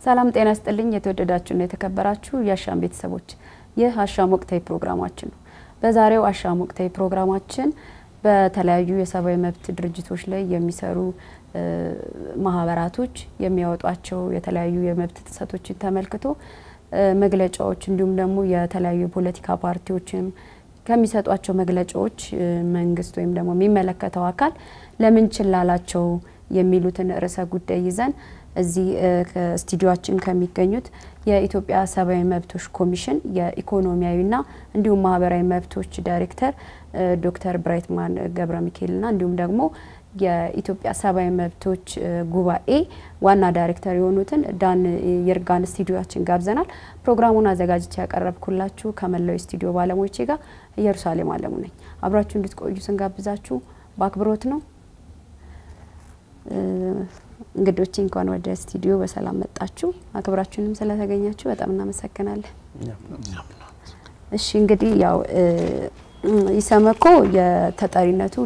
ሰላም ጤና ስጥልኝ። የተወደዳችሁና የተከበራችሁ የአሻም ቤተሰቦች ይህ አሻም ወቅታዊ ፕሮግራማችን ነው። በዛሬው አሻም ወቅታዊ ፕሮግራማችን በተለያዩ የሰብአዊ መብት ድርጅቶች ላይ የሚሰሩ ማህበራቶች የሚያወጧቸው የተለያዩ የመብት ጥሰቶችን ተመልክቶ መግለጫዎች እንዲሁም ደግሞ የተለያዩ የፖለቲካ ፓርቲዎችም ከሚሰጧቸው መግለጫዎች መንግስት ወይም ደግሞ የሚመለከተው አካል ለምን ችላላቸው የሚሉትን ርዕሰ ጉዳይ ይዘን እዚህ ስቱዲዮችን ከሚገኙት የኢትዮጵያ ሰብአዊ መብቶች ኮሚሽን የኢኮኖሚያዊና እንዲሁም ማህበራዊ መብቶች ዳይሬክተር ዶክተር ብራይትማን ገብረ ሚካኤልና እንዲሁም ደግሞ የኢትዮጵያ ሰብአዊ መብቶች ጉባኤ ዋና ዳይሬክተር የሆኑትን ዳን ይርጋን ስቱዲዮችን ጋብዘናል። ፕሮግራሙን አዘጋጅቼ ያቀረብኩላችሁ ከመላው ስቱዲዮ ባለሙያዎቼ ጋር ኢየሩሳሌም አለሙ ነኝ። አብራችሁ እንድትቆዩ ስንጋብዛችሁ በአክብሮት ነው። እንግዶቼ እንኳን ወደ ስቱዲዮ በሰላም መጣችሁ። አክብራችሁንም ስለተገኛችሁ በጣም እናመሰግናለን። እሺ እንግዲህ ያው ኢሰመኮ የተጠሪነቱ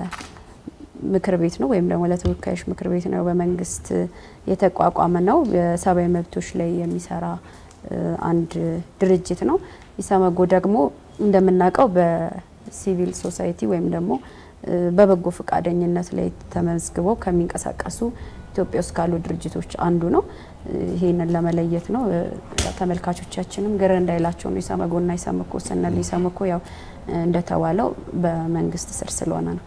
ለምክር ቤት ነው ወይም ደግሞ ለተወካዮች ምክር ቤት ነው። በመንግስት የተቋቋመ ነው። የሰብአዊ መብቶች ላይ የሚሰራ አንድ ድርጅት ነው። ኢሰመጎ ደግሞ እንደምናውቀው በሲቪል ሶሳይቲ ወይም ደግሞ በበጎ ፈቃደኝነት ላይ ተመዝግበው ከሚንቀሳቀሱ ኢትዮጵያ ውስጥ ካሉ ድርጅቶች አንዱ ነው። ይሄንን ለመለየት ነው። ተመልካቾቻችንም ግር እንዳይላቸው ነው ኢሰመጎና ኢሰመኮ ስንል ኢሰመኮ ያው እንደተባለው በመንግስት ስር ስለሆነ ነው።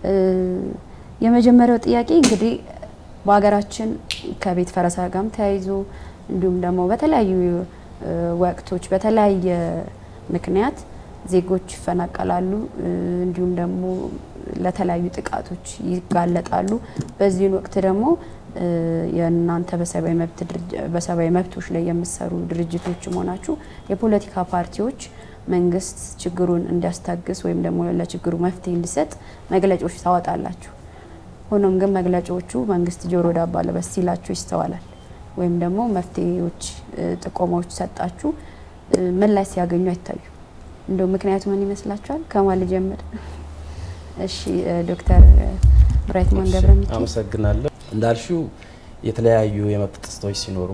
የመጀመሪያው ጥያቄ እንግዲህ በሀገራችን ከቤት ፈረሳ ጋርም ተያይዞ እንዲሁም ደግሞ በተለያዩ ወቅቶች በተለያየ ምክንያት ዜጎች ይፈናቀላሉ፣ እንዲሁም ደግሞ ለተለያዩ ጥቃቶች ይጋለጣሉ። በዚህን ወቅት ደግሞ የእናንተ በሰብአዊ መብቶች ላይ የምትሰሩ ድርጅቶች መሆናችሁ የፖለቲካ ፓርቲዎች መንግስት ችግሩን እንዲያስታግስ ወይም ደግሞ ለችግሩ መፍትሄ እንዲሰጥ መግለጫዎች ታወጣላችሁ። ሆኖም ግን መግለጫዎቹ መንግስት ጆሮ ዳባ ልበስ ሲላችሁ ይስተዋላል። ወይም ደግሞ መፍትሄዎች፣ ጥቆማዎች ሰጣችሁ ምላሽ ሲያገኙ አይታዩ። እንደው ምክንያቱ ምን ይመስላችኋል? ከማን ልጀምር? እሺ ዶክተር ብራይትማን ገብረ ሚካኤል አመሰግናለሁ። እንዳልሽው የተለያዩ የመብት ጥሰቶች ሲኖሩ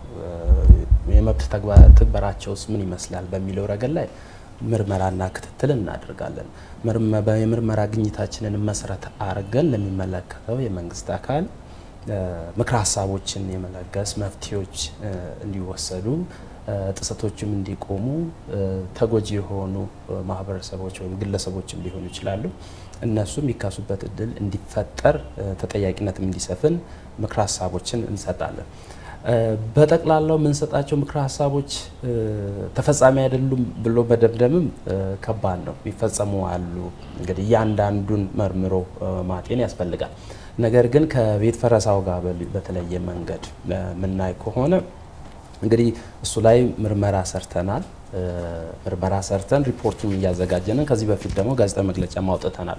የመብት ትግበራቸውስ ምን ይመስላል በሚለው ረገድ ላይ ምርመራና ክትትል እናደርጋለን። የምርመራ ግኝታችንን መሰረት አድርገን ለሚመለከተው የመንግስት አካል ምክረ ሀሳቦችን የመለገስ መፍትሄዎች እንዲወሰዱ ጥሰቶችም እንዲቆሙ ተጎጂ የሆኑ ማህበረሰቦች ወይም ግለሰቦችም ሊሆኑ ይችላሉ። እነሱ የሚካሱበት እድል እንዲፈጠር ተጠያቂነትም እንዲሰፍን ምክረ ሀሳቦችን እንሰጣለን። በጠቅላላው የምንሰጣቸው ምክረ ሀሳቦች ተፈጻሚ አይደሉም ብሎ መደምደምም ከባድ ነው። የሚፈጸሙ አሉ። እንግዲህ እያንዳንዱን መርምሮ ማጤን ያስፈልጋል። ነገር ግን ከቤት ፈረሳው ጋር በተለየ መንገድ የምናይ ከሆነ እንግዲህ እሱ ላይ ምርመራ ሰርተናል። ምርመራ ሰርተን ሪፖርቱን እያዘጋጀንን ከዚህ በፊት ደግሞ ጋዜጣዊ መግለጫ ማውጥተናል።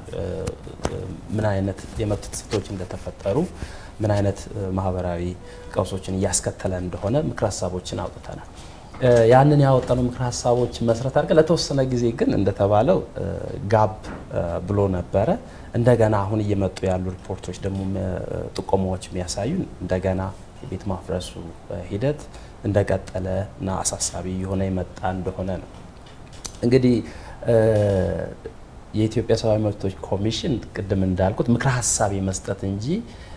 ምን አይነት የመብት ጥሰቶች እንደተፈጠሩ ምን አይነት ማህበራዊ ቀውሶችን እያስከተለ እንደሆነ ምክረ ሀሳቦችን አውጥተናል። ያንን ያወጣነው ምክረ ሀሳቦች መሰረት አድርገን ለተወሰነ ጊዜ ግን እንደተባለው ጋብ ብሎ ነበረ። እንደገና አሁን እየመጡ ያሉ ሪፖርቶች ደግሞ ጥቆማዎች የሚያሳዩን እንደገና የቤት ማፍረሱ ሂደት እንደቀጠለ እና አሳሳቢ የሆነ የመጣ እንደሆነ ነው። እንግዲህ የኢትዮጵያ ሰብአዊ መብቶች ኮሚሽን ቅድም እንዳልኩት ምክረ ሀሳብ የመስጠት እንጂ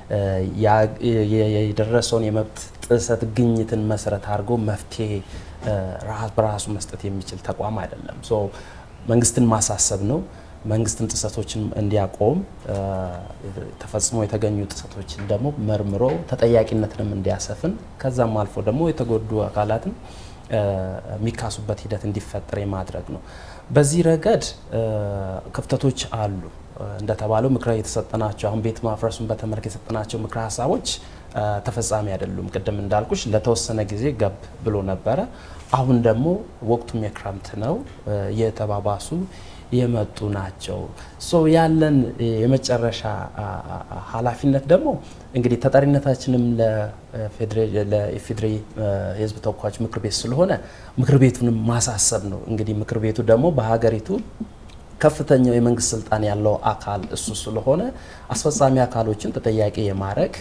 የደረሰውን የመብት ጥሰት ግኝትን መሰረት አድርጎ መፍትሄ በራሱ መስጠት የሚችል ተቋም አይደለም። መንግስትን ማሳሰብ ነው። መንግስትን ጥሰቶችን እንዲያቆም ተፈጽሞ የተገኙ ጥሰቶችን ደግሞ መርምሮ ተጠያቂነትንም እንዲያሰፍን ከዛም አልፎ ደግሞ የተጎዱ አካላትን የሚካሱበት ሂደት እንዲፈጠር የማድረግ ነው። በዚህ ረገድ ክፍተቶች አሉ። እንደተባለው ምክረ የተሰጠናቸው አሁን ቤት ማፍረሱን በተመለከተ የሰጠናቸው ምክረ ሀሳቦች ተፈጻሚ አይደሉም። ቅድም እንዳልኩሽ ለተወሰነ ጊዜ ገብ ብሎ ነበረ። አሁን ደግሞ ወቅቱም የክረምት ነው፣ የተባባሱ የመጡ ናቸው። ሶ ያለን የመጨረሻ ኃላፊነት ደግሞ እንግዲህ ተጠሪነታችንም ለኢፌዴሪ የሕዝብ ተወካዮች ምክር ቤት ስለሆነ ምክር ቤቱንም ማሳሰብ ነው። እንግዲህ ምክር ቤቱ ደግሞ በሀገሪቱ ከፍተኛው የመንግስት ስልጣን ያለው አካል እሱ ስለሆነ አስፈጻሚ አካሎችን ተጠያቂ የማድረግ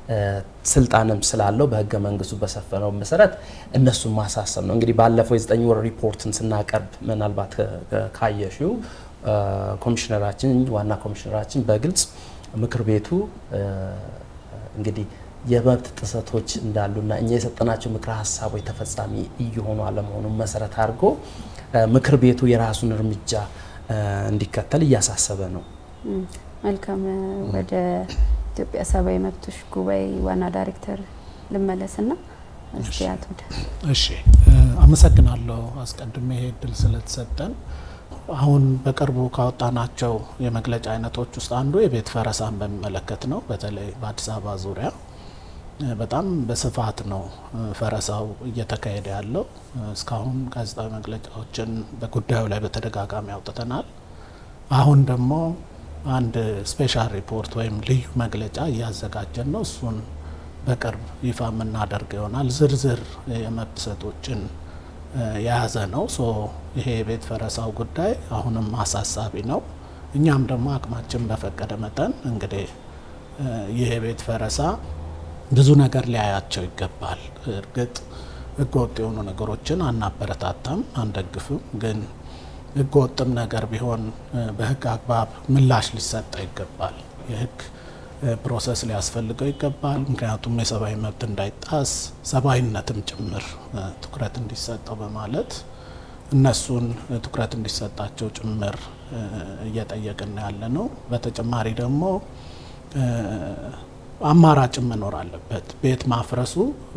ስልጣንም ስላለው በህገ መንግስቱ በሰፈነው መሰረት እነሱን ማሳሰብ ነው። እንግዲህ ባለፈው የዘጠኝ ወር ሪፖርትን ስናቀርብ ምናልባት ካየሽው ኮሚሽነራችን ዋና ኮሚሽነራችን በግልጽ ምክር ቤቱ እንግዲህ የመብት ጥሰቶች እንዳሉና እኛ የሰጠናቸው ምክረ ሀሳቦች ተፈጻሚ እየሆኑ አለመሆኑን መሰረት አድርጎ ምክር ቤቱ የራሱን እርምጃ እንዲከተል እያሳሰበ ነው። መልካም። ወደ ኢትዮጵያ ሰብአዊ መብቶች ጉባኤ ዋና ዳይሬክተር ልመለስና እስቲ አቶ እሺ፣ አመሰግናለሁ አስቀድሜ ይሄ እድል ስለተሰጠን። አሁን በቅርቡ ካወጣናቸው የመግለጫ አይነቶች ውስጥ አንዱ የቤት ፈረሳን በሚመለከት ነው። በተለይ በአዲስ አበባ ዙሪያ በጣም በስፋት ነው ፈረሳው እየተካሄደ ያለው። እስካሁን ጋዜጣዊ መግለጫዎችን በጉዳዩ ላይ በተደጋጋሚ አውጥተናል። አሁን ደግሞ አንድ ስፔሻል ሪፖርት ወይም ልዩ መግለጫ እያዘጋጀን ነው። እሱን በቅርብ ይፋ የምናደርግ ይሆናል። ዝርዝር የመብት ጥሰቶችን የያዘ ነው። ሶ ይሄ የቤት ፈረሳው ጉዳይ አሁንም አሳሳቢ ነው። እኛም ደግሞ አቅማችን በፈቀደ መጠን እንግዲህ ይህ የቤት ፈረሳ ብዙ ነገር ሊያያቸው ይገባል። እርግጥ ህገወጥ የሆኑ ነገሮችን አናበረታታም፣ አንደግፍም። ግን ህገወጥም ነገር ቢሆን በህግ አግባብ ምላሽ ሊሰጠው ይገባል። የህግ ፕሮሰስ ሊያስፈልገው ይገባል። ምክንያቱም የሰብአዊ መብት እንዳይጣስ ሰብአዊነትም ጭምር ትኩረት እንዲሰጠው በማለት እነሱን ትኩረት እንዲሰጣቸው ጭምር እየጠየቅን ያለ ነው። በተጨማሪ ደግሞ አማራጭም መኖር አለበት። ቤት ማፍረሱ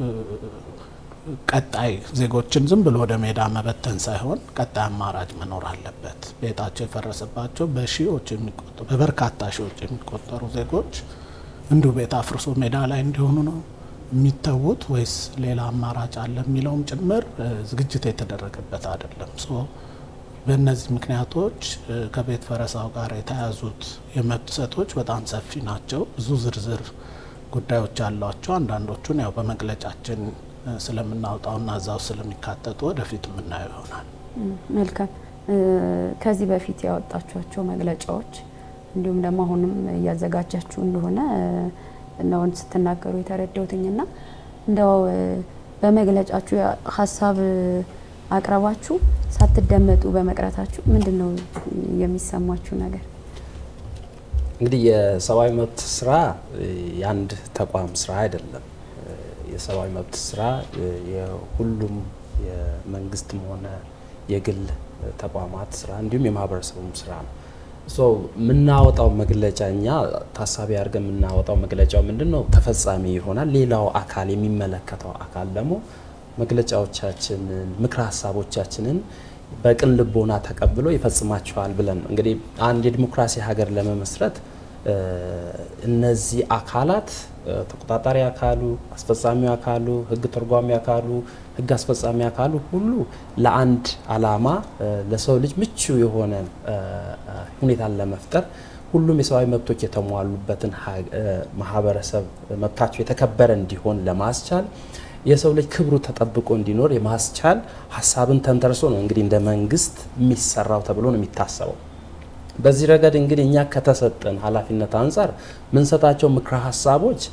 ቀጣይ ዜጎችን ዝም ብሎ ወደ ሜዳ መበተን ሳይሆን ቀጣይ አማራጭ መኖር አለበት። ቤታቸው የፈረሰባቸው በሺዎች የሚቆጠሩ በበርካታ ሺዎች የሚቆጠሩ ዜጎች እንዲሁ ቤት አፍርሶ ሜዳ ላይ እንዲሆኑ ነው የሚተዉት ወይስ ሌላ አማራጭ አለ የሚለውም ጭምር ዝግጅት የተደረገበት አይደለም። ሶ በእነዚህ ምክንያቶች ከቤት ፈረሳው ጋር የተያዙት የመብት ጥሰቶች በጣም ሰፊ ናቸው። ብዙ ዝርዝር ጉዳዮች አሏቸው። አንዳንዶቹን ያው በመግለጫችን ስለምናወጣውና እዛው ስለሚካተቱ ወደፊት የምናየው ይሆናል። መልካም። ከዚህ በፊት ያወጣችኋቸው መግለጫዎች እንዲሁም ደግሞ አሁንም እያዘጋጃችሁ እንደሆነ ነውን ስትናገሩ የተረዳሁትኝና እንደው በመግለጫችሁ ሀሳብ አቅረባችሁ ሳትደመጡ በመቅረታችሁ ምንድን ነው የሚሰማችሁ ነገር? እንግዲህ የሰብአዊ መብት ስራ የአንድ ተቋም ስራ አይደለም። የሰብአዊ መብት ስራ የሁሉም የመንግስትም ሆነ የግል ተቋማት ስራ እንዲሁም የማህበረሰቡም ስራ ነው። የምናወጣው መግለጫ እኛ ታሳቢ አድርገን የምናወጣው መግለጫው ምንድን ነው ተፈጻሚ ይሆናል። ሌላው አካል የሚመለከተው አካል ደግሞ መግለጫዎቻችንን፣ ምክረ ሀሳቦቻችንን በቅን ልቦና ተቀብሎ ይፈጽማቸዋል ብለን ነው እንግዲህ አንድ የዲሞክራሲ ሀገር ለመመስረት እነዚህ አካላት ተቆጣጣሪ አካሉ፣ አስፈጻሚ አካሉ፣ ህግ ተርጓሚ አካሉ፣ ህግ አስፈጻሚ አካሉ ሁሉ ለአንድ አላማ ለሰው ልጅ ምቹ የሆነ ሁኔታን ለመፍጠር ሁሉም የሰብአዊ መብቶች የተሟሉበትን ማህበረሰብ መብታቸው የተከበረ እንዲሆን ለማስቻል የሰው ልጅ ክብሩ ተጠብቆ እንዲኖር የማስቻል ሀሳብን ተንተርሶ ነው እንግዲህ እንደ መንግስት የሚሰራው ተብሎ ነው የሚታሰበው። በዚህ ረገድ እንግዲህ እኛ ከተሰጠን ኃላፊነት አንጻር ምንሰጣቸው ምክረ ሀሳቦች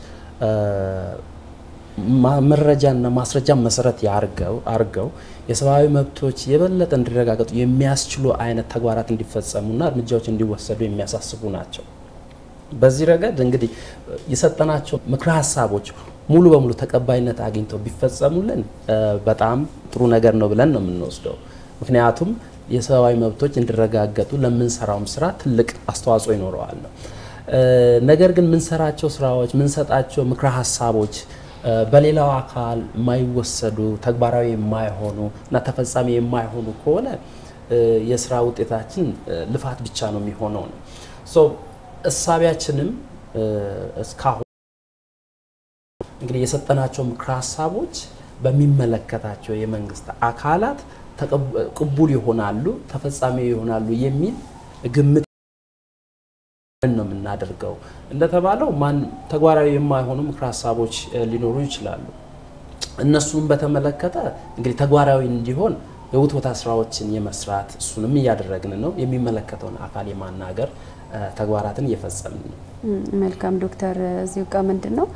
መረጃና ማስረጃ መሰረት አርገው የሰብአዊ መብቶች የበለጠ እንዲረጋገጡ የሚያስችሉ አይነት ተግባራት እንዲፈጸሙና እርምጃዎች እንዲወሰዱ የሚያሳስቡ ናቸው። በዚህ ረገድ እንግዲህ የሰጠናቸው ምክረ ሀሳቦች ሙሉ በሙሉ ተቀባይነት አግኝተው ቢፈጸሙልን በጣም ጥሩ ነገር ነው ብለን ነው የምንወስደው። ምክንያቱም የሰብአዊ መብቶች እንዲረጋገጡ ለምንሰራውም ስራ ትልቅ አስተዋጽኦ ይኖረዋል ነው። ነገር ግን ምንሰራቸው ስራዎች ምንሰጣቸው ምክረ ሀሳቦች በሌላው አካል የማይወሰዱ ተግባራዊ የማይሆኑ እና ተፈጻሚ የማይሆኑ ከሆነ የስራ ውጤታችን ልፋት ብቻ ነው የሚሆነው ነው። እሳቢያችንም እስካሁን እንግዲህ የሰጠናቸው ምክረ ሀሳቦች በሚመለከታቸው የመንግስት አካላት ቅቡል ይሆናሉ፣ ተፈጻሚ ይሆናሉ የሚል ግምት ነው የምናደርገው። እንደተባለው ማን ተግባራዊ የማይሆኑ ምክረ ሀሳቦች ሊኖሩ ይችላሉ። እነሱን በተመለከተ እንግዲህ ተግባራዊ እንዲሆን የውትወታ ስራዎችን የመስራት እሱንም እያደረግን ነው። የሚመለከተውን አካል የማናገር ተግባራትን እየፈጸምን ነው። መልካም ዶክተር፣ እዚሁ ጋር ምንድን ነው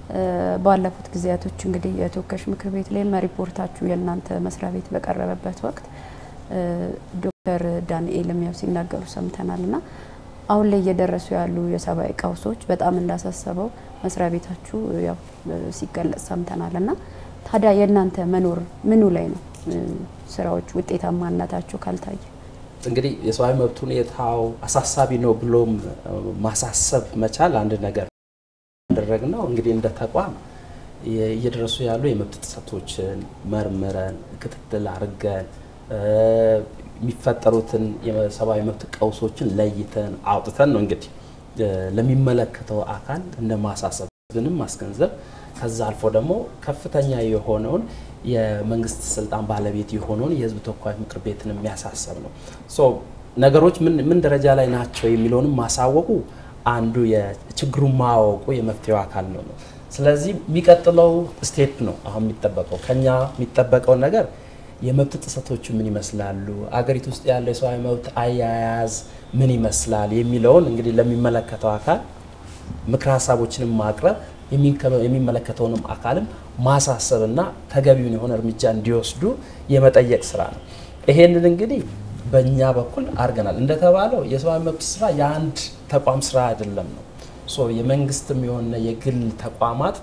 ባለፉት ጊዜያቶች እንግዲህ የተወካዮች ምክር ቤት ላይም ሪፖርታችሁ የእናንተ መስሪያ ቤት በቀረበበት ወቅት ዶክተር ዳንኤልም ያው ሲናገሩ ሰምተናል እና አሁን ላይ እየደረሱ ያሉ የሰብአዊ ቀውሶች በጣም እንዳሳሰበው መስሪያ ቤታችሁ ያው ሲገለጽ ሰምተናል እና ታዲያ የእናንተ መኖር ምኑ ላይ ነው ስራዎች ውጤታማነታቸው ካልታየ? እንግዲህ የሰብአዊ መብት ሁኔታው አሳሳቢ ነው ብሎም ማሳሰብ መቻል አንድ ነገር ያደረግ ነው። እንግዲህ እንደ ተቋም እየደረሱ ያሉ የመብት ጥሰቶችን መርምረን ክትትል አድርገን የሚፈጠሩትን የሰብአዊ መብት ቀውሶችን ለይተን አውጥተን ነው እንግዲህ ለሚመለከተው አካል እንደ ማሳሰብ ብንም ማስገንዘብ ከዛ አልፎ ደግሞ ከፍተኛ የሆነውን የመንግስት ስልጣን ባለቤት የሆነውን የህዝብ ተወካዮች ምክር ቤትን የሚያሳሰብ ነው። ነገሮች ምን ደረጃ ላይ ናቸው የሚለውንም ማሳወቁ አንዱ የችግሩን ማወቁ የመፍትሄው አካል ነው ነው። ስለዚህ የሚቀጥለው ስቴፕ ነው አሁን የሚጠበቀው ከኛ የሚጠበቀው ነገር የመብት ጥሰቶቹ ምን ይመስላሉ፣ አገሪቱ ውስጥ ያለው የሰብአዊ መብት አያያዝ ምን ይመስላል የሚለውን እንግዲህ ለሚመለከተው አካል ምክር ሀሳቦችንም ማቅረብ የሚመለከተውንም አካልም ማሳሰብና ተገቢውን የሆነ እርምጃ እንዲወስዱ የመጠየቅ ስራ ነው። ይሄንን እንግዲህ በእኛ በኩል አድርገናል። እንደተባለው የሰብአዊ መብት ስራ የአንድ ተቋም ስራ አይደለም ነው የመንግስትም የሆነ የግል ተቋማት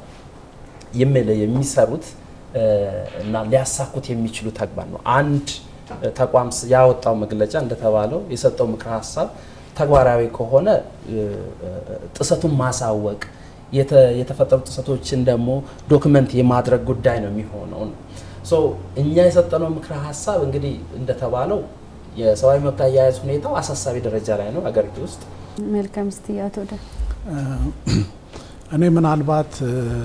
የሚሰሩት እና ሊያሳኩት የሚችሉ ተግባር ነው። አንድ ተቋም ያወጣው መግለጫ እንደተባለው የሰጠው ምክረ ሀሳብ ተግባራዊ ከሆነ ጥሰቱን ማሳወቅ የተፈጠሩ ጥሰቶችን ደግሞ ዶክመንት የማድረግ ጉዳይ ነው የሚሆነው። እኛ የሰጠነው ምክረ ሀሳብ እንግዲህ እንደተባለው የሰብአዊ መብት አያያዝ ሁኔታው አሳሳቢ ደረጃ ላይ ነው አገሪቱ ውስጥ። መልካም እስቲ አቶ ደ እኔ ምናልባት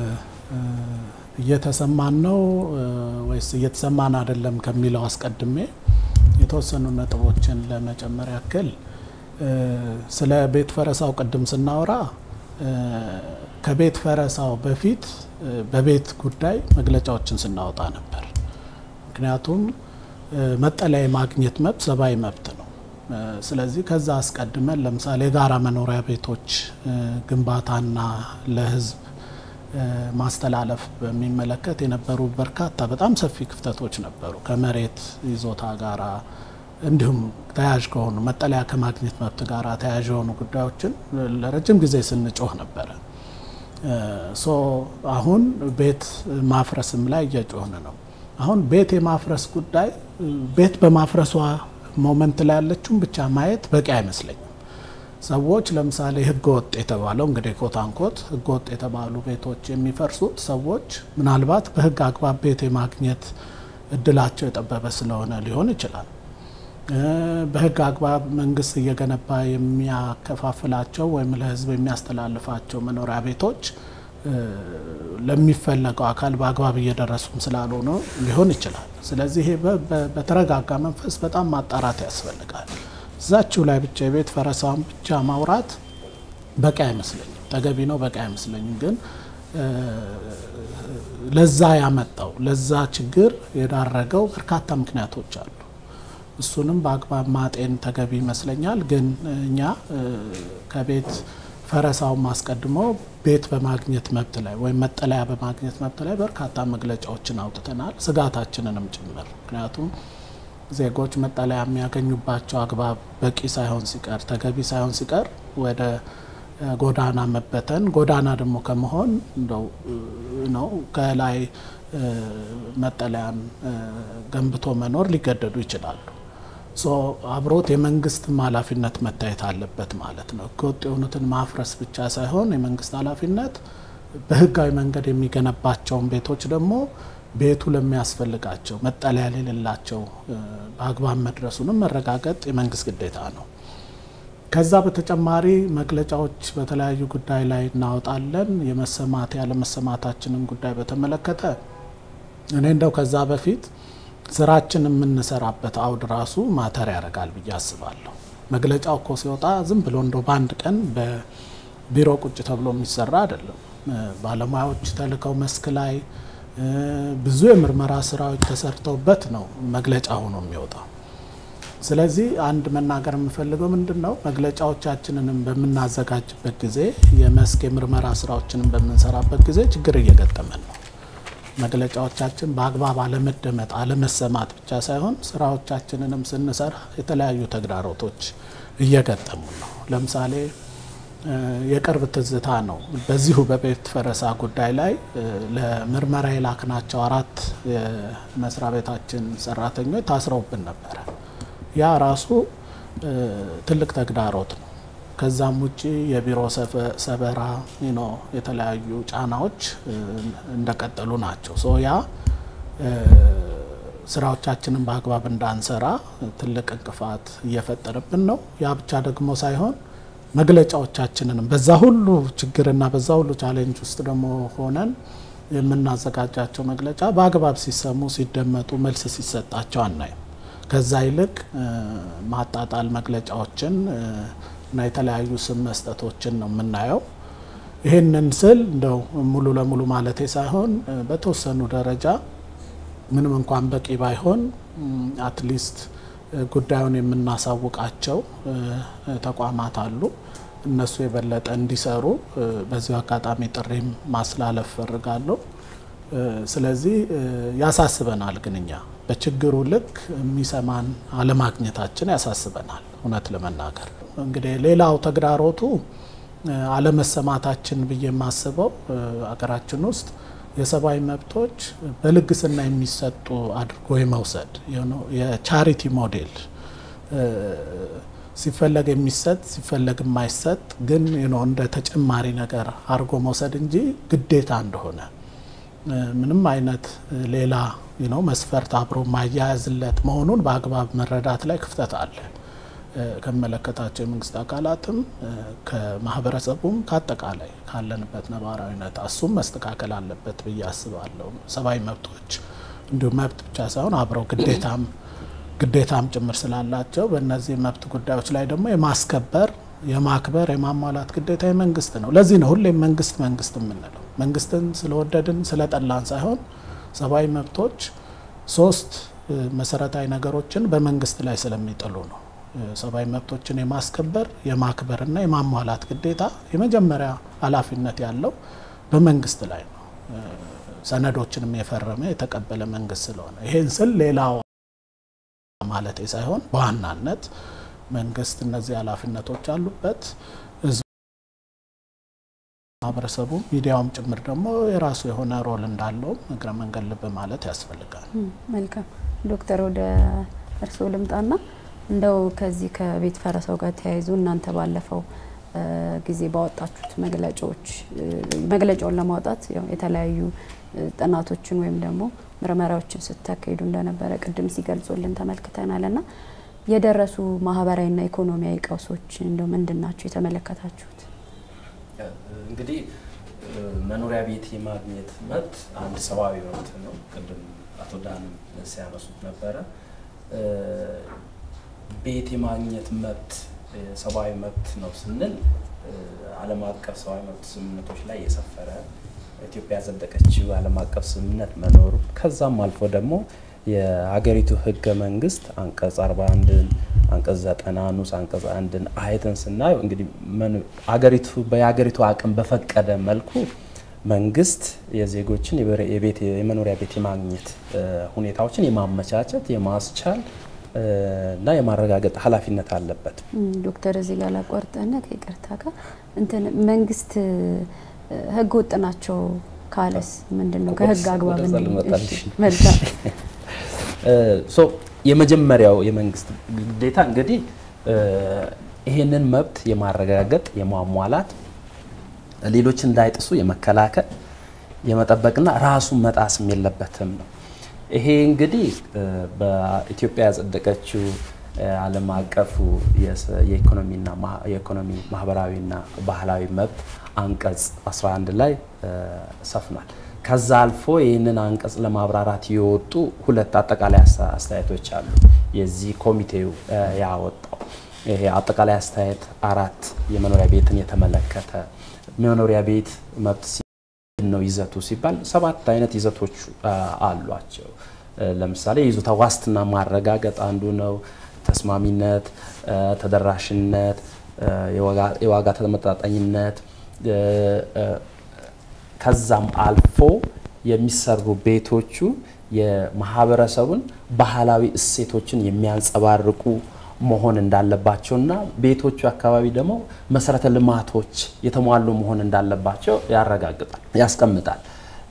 እየተሰማን ነው ወይስ እየተሰማን አይደለም ከሚለው አስቀድሜ የተወሰኑ ነጥቦችን ለመጨመር ያክል ስለ ቤት ፈረሳው ቅድም ስናወራ ከቤት ፈረሳው በፊት በቤት ጉዳይ መግለጫዎችን ስናወጣ ነበር። ምክንያቱም መጠለያ የማግኘት መብት ሰብአዊ መብት ነው። ስለዚህ ከዛ አስቀድመን ለምሳሌ የጋራ መኖሪያ ቤቶች ግንባታና ለሕዝብ ማስተላለፍ በሚመለከት የነበሩ በርካታ በጣም ሰፊ ክፍተቶች ነበሩ። ከመሬት ይዞታ ጋራ እንዲሁም ተያያዥ ከሆኑ መጠለያ ከማግኘት መብት ጋር ተያያዥ የሆኑ ጉዳዮችን ለረጅም ጊዜ ስንጮህ ነበረ። ሶ አሁን ቤት ማፍረስም ላይ እየጮህን ነው። አሁን ቤት የማፍረስ ጉዳይ ቤት በማፍረሷ ሞመንት ላይ ያለችውን ብቻ ማየት በቂ አይመስለኝም። ሰዎች ለምሳሌ ህገ ወጥ የተባለው እንግዲህ ኮት አንኮት ህገ ወጥ የተባሉ ቤቶች የሚፈርሱት ሰዎች ምናልባት በህግ አግባብ ቤት የማግኘት እድላቸው የጠበበ ስለሆነ ሊሆን ይችላል። በህግ አግባብ መንግስት እየገነባ የሚያከፋፍላቸው ወይም ለህዝብ የሚያስተላልፋቸው መኖሪያ ቤቶች ለሚፈለገው አካል በአግባብ እየደረሱም ስላልሆነ ሊሆን ይችላል። ስለዚህ ይሄ በተረጋጋ መንፈስ በጣም ማጣራት ያስፈልጋል። እዛችሁ ላይ ብቻ የቤት ፈረሳውን ብቻ ማውራት በቂ አይመስለኝም፣ ተገቢ ነው፣ በቂ አይመስለኝም። ግን ለዛ ያመጣው ለዛ ችግር የዳረገው በርካታ ምክንያቶች አሉ። እሱንም በአግባብ ማጤን ተገቢ ይመስለኛል። ግን እኛ ከቤት ፈረሳውን አስቀድሞ ቤት በማግኘት መብት ላይ ወይም መጠለያ በማግኘት መብት ላይ በርካታ መግለጫዎችን አውጥተናል፣ ስጋታችንንም ጭምር ምክንያቱም ዜጎች መጠለያ የሚያገኙባቸው አግባብ በቂ ሳይሆን ሲቀር ተገቢ ሳይሆን ሲቀር ወደ ጎዳና መበተን ጎዳና ደግሞ ከመሆን እንደው ነው ከላይ መጠለያን ገንብቶ መኖር ሊገደዱ ይችላሉ። ሶ አብሮት የመንግስትም ኃላፊነት መታየት አለበት ማለት ነው። ህገወጥ የሆኑትን ማፍረስ ብቻ ሳይሆን የመንግስት ኃላፊነት በህጋዊ መንገድ የሚገነባቸውን ቤቶች ደግሞ ቤቱ ለሚያስፈልጋቸው መጠለያ የሌላቸው በአግባብ መድረሱንም መረጋገጥ የመንግስት ግዴታ ነው። ከዛ በተጨማሪ መግለጫዎች በተለያዩ ጉዳይ ላይ እናወጣለን። የመሰማት ያለመሰማታችንን ጉዳይ በተመለከተ እኔ እንደው ከዛ በፊት ስራችን የምንሰራበት አውድ ራሱ ማተር ያደርጋል ብዬ አስባለሁ። መግለጫው እኮ ሲወጣ ዝም ብሎ እንደው በአንድ ቀን በቢሮ ቁጭ ተብሎ የሚሰራ አይደለም። ባለሙያዎች ተልከው መስክ ላይ ብዙ የምርመራ ስራዎች ተሰርተውበት ነው መግለጫ ሆኖ የሚወጣው። ስለዚህ አንድ መናገር የምፈልገው ምንድን ነው መግለጫዎቻችንንም በምናዘጋጅበት ጊዜ የመስክ የምርመራ ስራዎችንም በምንሰራበት ጊዜ ችግር እየገጠመን ነው። መግለጫዎቻችን በአግባብ አለመደመጥ፣ አለመሰማት ብቻ ሳይሆን ስራዎቻችንንም ስንሰራ የተለያዩ ተግዳሮቶች እየገጠሙ ነው። ለምሳሌ የቅርብ ትዝታ ነው። በዚሁ በቤት ፈረሳ ጉዳይ ላይ ለምርመራ የላክናቸው አራት የመስሪያ ቤታችን ሰራተኞች ታስረውብን ነበረ። ያ ራሱ ትልቅ ተግዳሮት ነው። ከዛም ውጭ የቢሮ ሰበራ ኖ የተለያዩ ጫናዎች እንደቀጠሉ ናቸው። ሶ ያ ስራዎቻችንን በአግባብ እንዳንሰራ ትልቅ እንቅፋት እየፈጠረብን ነው። ያ ብቻ ደግሞ ሳይሆን መግለጫዎቻችንንም በዛ ሁሉ ችግርና በዛ ሁሉ ቻሌንጅ ውስጥ ደግሞ ሆነን የምናዘጋጃቸው መግለጫ በአግባብ ሲሰሙ፣ ሲደመጡ፣ መልስ ሲሰጣቸው አናይም። ከዛ ይልቅ ማጣጣል መግለጫዎችን እና የተለያዩ ስም መስጠቶችን ነው የምናየው። ይህንን ስል እንደው ሙሉ ለሙሉ ማለቴ ሳይሆን በተወሰኑ ደረጃ ምንም እንኳን በቂ ባይሆን አትሊስት ጉዳዩን የምናሳውቃቸው ተቋማት አሉ። እነሱ የበለጠ እንዲሰሩ በዚሁ አጋጣሚ ጥሪም ማስተላለፍ እፈልጋለሁ። ስለዚህ ያሳስበናል። ግን እኛ በችግሩ ልክ የሚሰማን አለማግኘታችን ያሳስበናል። እውነት ለመናገር እንግዲህ ሌላው ተግዳሮቱ አለመሰማታችን ብዬ የማስበው አገራችን ውስጥ የሰብአዊ መብቶች በልግስና የሚሰጡ አድርጎ የመውሰድ የቻሪቲ ሞዴል ሲፈለግ የሚሰጥ ሲፈለግ የማይሰጥ ግን እንደ ተጨማሪ ነገር አድርጎ መውሰድ እንጂ ግዴታ እንደሆነ ምንም አይነት ሌላ መስፈርት አብሮ ማያያዝለት መሆኑን በአግባብ መረዳት ላይ ክፍተት አለ። ከሚመለከታቸው የመንግስት አካላትም ከማህበረሰቡም ከአጠቃላይ ካለንበት ነባራዊ ሁኔታ እሱም መስተካከል አለበት ብዬ አስባለሁ። ሰብአዊ መብቶች እንዲሁም መብት ብቻ ሳይሆን አብረው ግዴታም ግዴታም ጭምር ስላላቸው በእነዚህ መብት ጉዳዮች ላይ ደግሞ የማስከበር የማክበር የማሟላት ግዴታ የመንግስት ነው። ለዚህ ነው ሁሌም መንግስት መንግስት የምንለው። መንግስትን ስለወደድን ስለጠላን ሳይሆን ሰብአዊ መብቶች ሶስት መሰረታዊ ነገሮችን በመንግስት ላይ ስለሚጥሉ ነው። ሰብአዊ መብቶችን የማስከበር የማክበርና የማሟላት ግዴታ የመጀመሪያ ኃላፊነት ያለው በመንግስት ላይ ነው። ሰነዶችንም የፈረመ የተቀበለ መንግስት ስለሆነ ይሄን ስል ሌላው ማለት ሳይሆን በዋናነት መንግስት እነዚህ ኃላፊነቶች አሉበት። ህዝቡ፣ ማህበረሰቡ፣ ሚዲያውም ጭምር ደግሞ የራሱ የሆነ ሮል እንዳለው እግረ መንገድ ልብ ማለት ያስፈልጋል። መልካም ዶክተር ወደ እርስዎ ልምጣና እንደው ከዚህ ከቤት ፈረሳው ጋር ተያይዞ እናንተ ባለፈው ጊዜ ባወጣችሁት መግለጫዎች መግለጫውን ለማውጣት የተለያዩ ጥናቶችን ወይም ደግሞ ምርመራዎችን ስታካሂዱ እንደነበረ ቅድም ሲገልጹልን ተመልክተናል። እና የደረሱ ማህበራዊና ኢኮኖሚያዊ ቀውሶች እንደው ምንድን ናቸው የተመለከታችሁት? እንግዲህ መኖሪያ ቤት የማግኘት መብት አንድ ሰብአዊ መብት ነው። ቅድም አቶ ዳንም ሲያነሱት ነበረ። ቤት የማግኘት መብት ሰብአዊ መብት ነው ስንል ዓለም አቀፍ ሰብአዊ መብት ስምምነቶች ላይ የሰፈረ ኢትዮጵያ ያጸደቀችው ዓለም አቀፍ ስምምነት መኖሩ ከዛም አልፎ ደግሞ የሀገሪቱ ህገ መንግስት አንቀጽ 41ን አንቀጽ 90 ንዑስ አንቀጽ አንድን አይተን ስናየው እንግዲህ አገሪቱ በየሀገሪቱ አቅም በፈቀደ መልኩ መንግስት የዜጎችን የቤት የመኖሪያ ቤት የማግኘት ሁኔታዎችን የማመቻቸት የማስቻል እና የማረጋገጥ ኃላፊነት አለበት። ዶክተር እዚህ ጋር ላቋርጠና ከይቅርታ ጋር እንትን መንግስት ህገ ወጥ ናቸው ካለስ ምንድን ነው? ከህግ አግባብ መልካም ሶ የመጀመሪያው የመንግስት ግዴታ እንግዲህ ይሄንን መብት የማረጋገጥ የማሟላት ሌሎች እንዳይጥሱ የመከላከል የመጠበቅና ራሱን መጣስም የለበትም ነው። ይሄ እንግዲህ በኢትዮጵያ ያጸደቀችው ዓለም አቀፉ የኢኮኖሚና የኢኮኖሚ ማህበራዊና ባህላዊ መብት አንቀጽ 11 ላይ ሰፍኗል። ከዛ አልፎ ይህንን አንቀጽ ለማብራራት የወጡ ሁለት አጠቃላይ አስተያየቶች አሉ። የዚህ ኮሚቴው ያወጣው ይሄ አጠቃላይ አስተያየት አራት የመኖሪያ ቤትን የተመለከተ መኖሪያ ቤት መብት ነው ይዘቱ ሲባል ሰባት አይነት ይዘቶች አሏቸው። ለምሳሌ የይዞታ ዋስትና ማረጋገጥ አንዱ ነው። ተስማሚነት፣ ተደራሽነት፣ የዋጋ ተመጣጣኝነት ከዛም አልፎ የሚሰሩ ቤቶቹ የማህበረሰቡን ባህላዊ እሴቶችን የሚያንጸባርቁ መሆን እንዳለባቸውና ቤቶቹ አካባቢ ደግሞ መሰረተ ልማቶች የተሟሉ መሆን እንዳለባቸው ያረጋግጣል፣ ያስቀምጣል።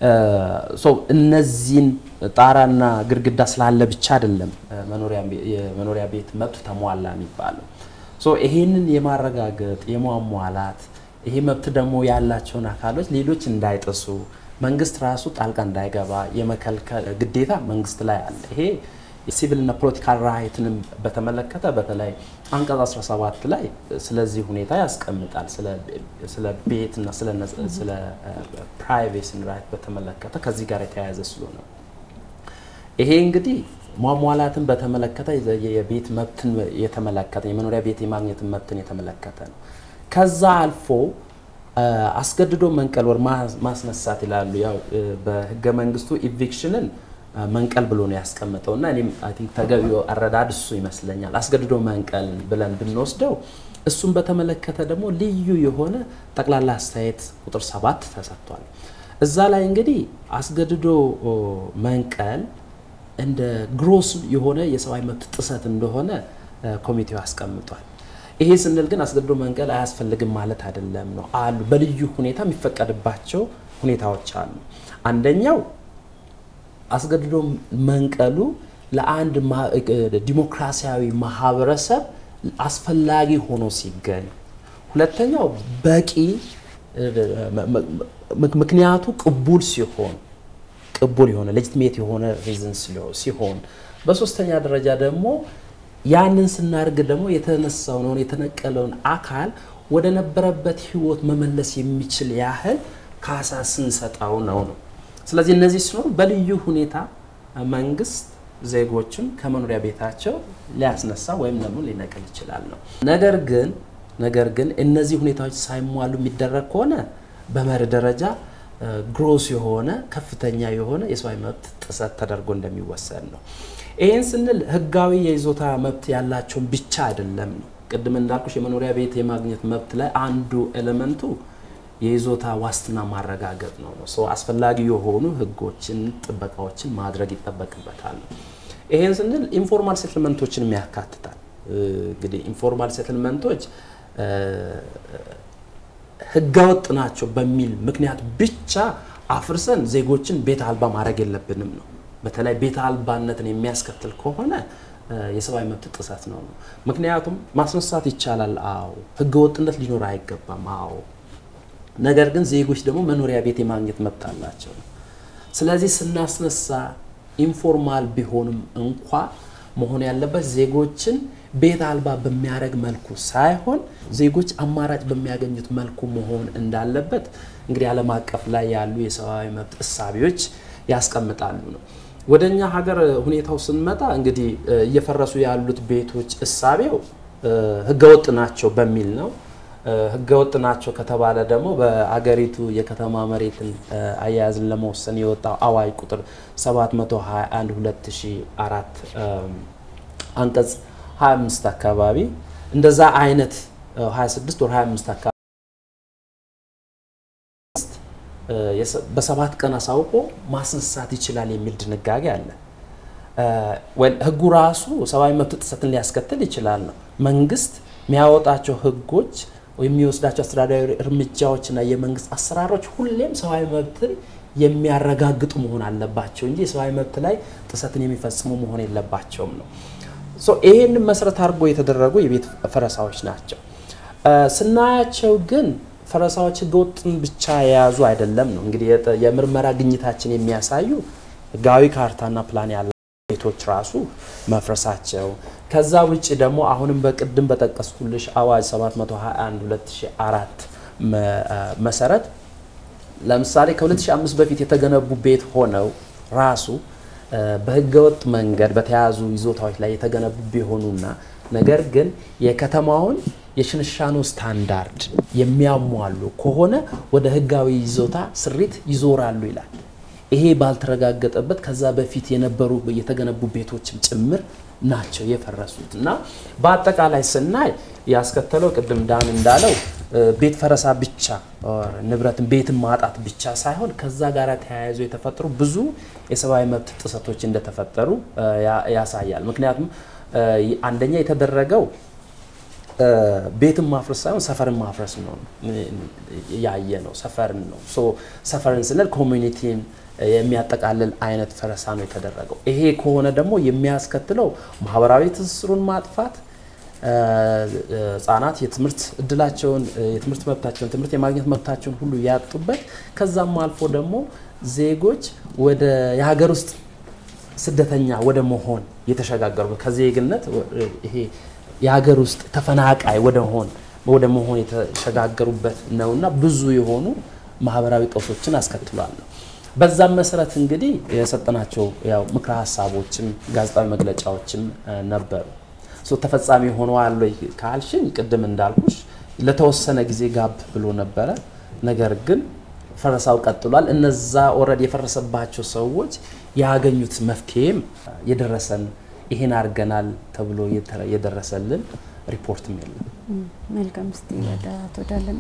እነዚህን ጣራና ግድግዳ ስላለ ብቻ አይደለም የመኖሪያ ቤት መብት ተሟላ የሚባለው። ይሄንን የማረጋገጥ የሟሟላት ይሄ መብት ደግሞ ያላቸውን አካሎች ሌሎች እንዳይጥሱ መንግስት ራሱ ጣልቃ እንዳይገባ የመከልከል ግዴታ መንግስት ላይ አለ። ይሄ ሲቪልና ፖለቲካል ራይትንም በተመለከተ በተለይ አንቀጽ 17 ላይ ስለዚህ ሁኔታ ያስቀምጣል። ስለ ቤትና ስለ ፕራይቬሲን ራይት በተመለከተ ከዚህ ጋር የተያያዘ ስለሆነ ይሄ እንግዲህ ሟሟላትን በተመለከተ የቤት መብትን የተመለከተ የመኖሪያ ቤት የማግኘትን መብትን የተመለከተ ነው። ከዛ አልፎ አስገድዶ መንቀል ወር ማስነሳት ይላሉ። ያው በህገ መንግስቱ ኢቪክሽንን መንቀል ብሎ ነው ያስቀምጠው እና እኔም አይ ቲንክ ተገቢው አረዳድ እሱ ይመስለኛል። አስገድዶ መንቀል ብለን ብንወስደው እሱን በተመለከተ ደግሞ ልዩ የሆነ ጠቅላላ አስተያየት ቁጥር ሰባት ተሰጥቷል። እዛ ላይ እንግዲህ አስገድዶ መንቀል እንደ ግሮስ የሆነ የሰብአዊ መብት ጥሰት እንደሆነ ኮሚቴው አስቀምጧል። ይሄ ስንል ግን አስገድዶ መንቀል አያስፈልግም ማለት አይደለም ነው አሉ። በልዩ ሁኔታ የሚፈቀድባቸው ሁኔታዎች አሉ። አንደኛው አስገድዶ መንቀሉ ለአንድ ዲሞክራሲያዊ ማህበረሰብ አስፈላጊ ሆኖ ሲገኝ፣ ሁለተኛው በቂ ምክንያቱ ቅቡል ሲሆን ቅቡል የሆነ ሌጂትሜት የሆነ ሪዝን ሲሆን፣ በሶስተኛ ደረጃ ደግሞ ያንን ስናደርግ ደግሞ የተነሳውን ሆነ የተነቀለውን አካል ወደ ነበረበት ህይወት መመለስ የሚችል ያህል ካሳ ስንሰጠው ነው ነው። ስለዚህ እነዚህ ሲኖሩ በልዩ ሁኔታ መንግስት ዜጎችን ከመኖሪያ ቤታቸው ሊያስነሳ ወይም ደግሞ ሊነቅል ይችላል ነው። ነገር ግን ነገር ግን እነዚህ ሁኔታዎች ሳይሟሉ የሚደረግ ከሆነ በመርህ ደረጃ ግሮስ የሆነ ከፍተኛ የሆነ የሰብአዊ መብት ጥሰት ተደርጎ እንደሚወሰድ ነው። ይህን ስንል ህጋዊ የይዞታ መብት ያላቸውን ብቻ አይደለም ነው። ቅድም እንዳልኩሽ የመኖሪያ ቤት የማግኘት መብት ላይ አንዱ ኤሌመንቱ የይዞታ ዋስትና ማረጋገጥ ነው ነው ሰው አስፈላጊ የሆኑ ህጎችን፣ ጥበቃዎችን ማድረግ ይጠበቅበታል። ይሄን ስንል ኢንፎርማል ሴትልመንቶችንም ያካትታል። እንግዲህ ኢንፎርማል ሴትልመንቶች ህገወጥ ናቸው በሚል ምክንያት ብቻ አፍርሰን ዜጎችን ቤት አልባ ማድረግ የለብንም ነው። በተለይ ቤት አልባነትን የሚያስከትል ከሆነ የሰብአዊ መብት ጥሰት ነው ነው። ምክንያቱም ማስነሳት ይቻላል። አዎ ህገወጥነት ሊኖር አይገባም። አዎ ነገር ግን ዜጎች ደግሞ መኖሪያ ቤት የማግኘት መብት አላቸው። ስለዚህ ስናስነሳ ኢንፎርማል ቢሆንም እንኳ መሆን ያለበት ዜጎችን ቤት አልባ በሚያደርግ መልኩ ሳይሆን ዜጎች አማራጭ በሚያገኙት መልኩ መሆን እንዳለበት እንግዲህ ዓለም አቀፍ ላይ ያሉ የሰብአዊ መብት እሳቤዎች ያስቀምጣሉ ነው። ወደ እኛ ሀገር ሁኔታው ስንመጣ እንግዲህ እየፈረሱ ያሉት ቤቶች እሳቤው ህገወጥ ናቸው በሚል ነው። ህገወጥ ናቸው ከተባለ ደግሞ በአገሪቱ የከተማ መሬትን አያያዝን ለመወሰን የወጣው አዋጅ ቁጥር 721 2004 አንቀጽ 25 አካባቢ እንደዛ አይነት 26 ወር 25 አካባቢ በሰባት ቀን አሳውቆ ማስነሳት ይችላል የሚል ድንጋጌ አለ። ህጉ ራሱ ሰብአዊ መብት ጥሰትን ሊያስከትል ይችላል ነው። መንግስት የሚያወጣቸው ህጎች የሚወስዳቸው አስተዳዳሪ እርምጃዎችና የመንግስት አሰራሮች ሁሌም ሰብአዊ መብትን የሚያረጋግጡ መሆን አለባቸው እንጂ የሰብአዊ መብት ላይ ጥሰትን የሚፈጽሙ መሆን የለባቸውም ነው። ይሄንን መሰረት አድርጎ የተደረጉ የቤት ፈረሳዎች ናቸው። ስናያቸው ግን ፈረሳዎች ህገወጥን ብቻ የያዙ አይደለም ነው። እንግዲህ የምርመራ ግኝታችን የሚያሳዩ ህጋዊ ካርታና ፕላን ያለ ቤቶች ራሱ መፍረሳቸው ከዛ ውጭ ደግሞ አሁንም በቅድም በጠቀስኩልሽ አዋጅ 721 2004 መሰረት ለምሳሌ ከ2005 በፊት የተገነቡ ቤት ሆነው ራሱ በህገወጥ መንገድ በተያዙ ይዞታዎች ላይ የተገነቡ ቢሆኑና ነገር ግን የከተማውን የሽንሻኖ ስታንዳርድ የሚያሟሉ ከሆነ ወደ ህጋዊ ይዞታ ስሪት ይዞራሉ ይላል። ይሄ ባልተረጋገጠበት ከዛ በፊት የነበሩ የተገነቡ ቤቶችም ጭምር ናቸው የፈረሱት እና በአጠቃላይ ስናይ ያስከተለው ቅድም ዳን እንዳለው ቤት ፈረሳ ብቻ ንብረትን ቤትን ማጣት ብቻ ሳይሆን ከዛ ጋር ተያይዞ የተፈጠሩ ብዙ የሰብአዊ መብት ጥሰቶች እንደተፈጠሩ ያሳያል። ምክንያቱም አንደኛ የተደረገው ቤትን ማፍረስ ሳይሆን ሰፈርን ማፍረስ ነው ያየ ነው። ሰፈርን ነው። ሰፈርን ስንል ኮሚኒቲን የሚያጠቃልል አይነት ፈረሳ ነው የተደረገው። ይሄ ከሆነ ደግሞ የሚያስከትለው ማህበራዊ ትስስሩን ማጥፋት፣ ህጻናት የትምህርት እድላቸውን የትምህርት መብታቸውን ትምህርት የማግኘት መብታቸውን ሁሉ ያጡበት ከዛም አልፎ ደግሞ ዜጎች ወደ የሀገር ውስጥ ስደተኛ ወደ መሆን የተሸጋገሩበት ከዜግነት ይሄ የሀገር ውስጥ ተፈናቃይ ወደ ሆን ወደ መሆን የተሸጋገሩበት ነውና ብዙ የሆኑ ማህበራዊ ቀውሶችን አስከትሏል ነው። በዛም መሰረት እንግዲህ የሰጠናቸው ያው ምክረ ሀሳቦችም ጋዜጣዊ መግለጫዎችም ነበሩ። ተፈጻሚ ሆነዋል ወይ ካልሽኝ ቅድም እንዳልኩሽ ለተወሰነ ጊዜ ጋብ ብሎ ነበረ። ነገር ግን ፈረሳው ቀጥሏል። እነዛ ኦልሬዲ የፈረሰባቸው ሰዎች ያገኙት መፍትሄም የደረሰን ይሄን አድርገናል ተብሎ የደረሰልን ሪፖርትም የለም። መልካም። እስቲ ወደ አቶ ዳለንጣ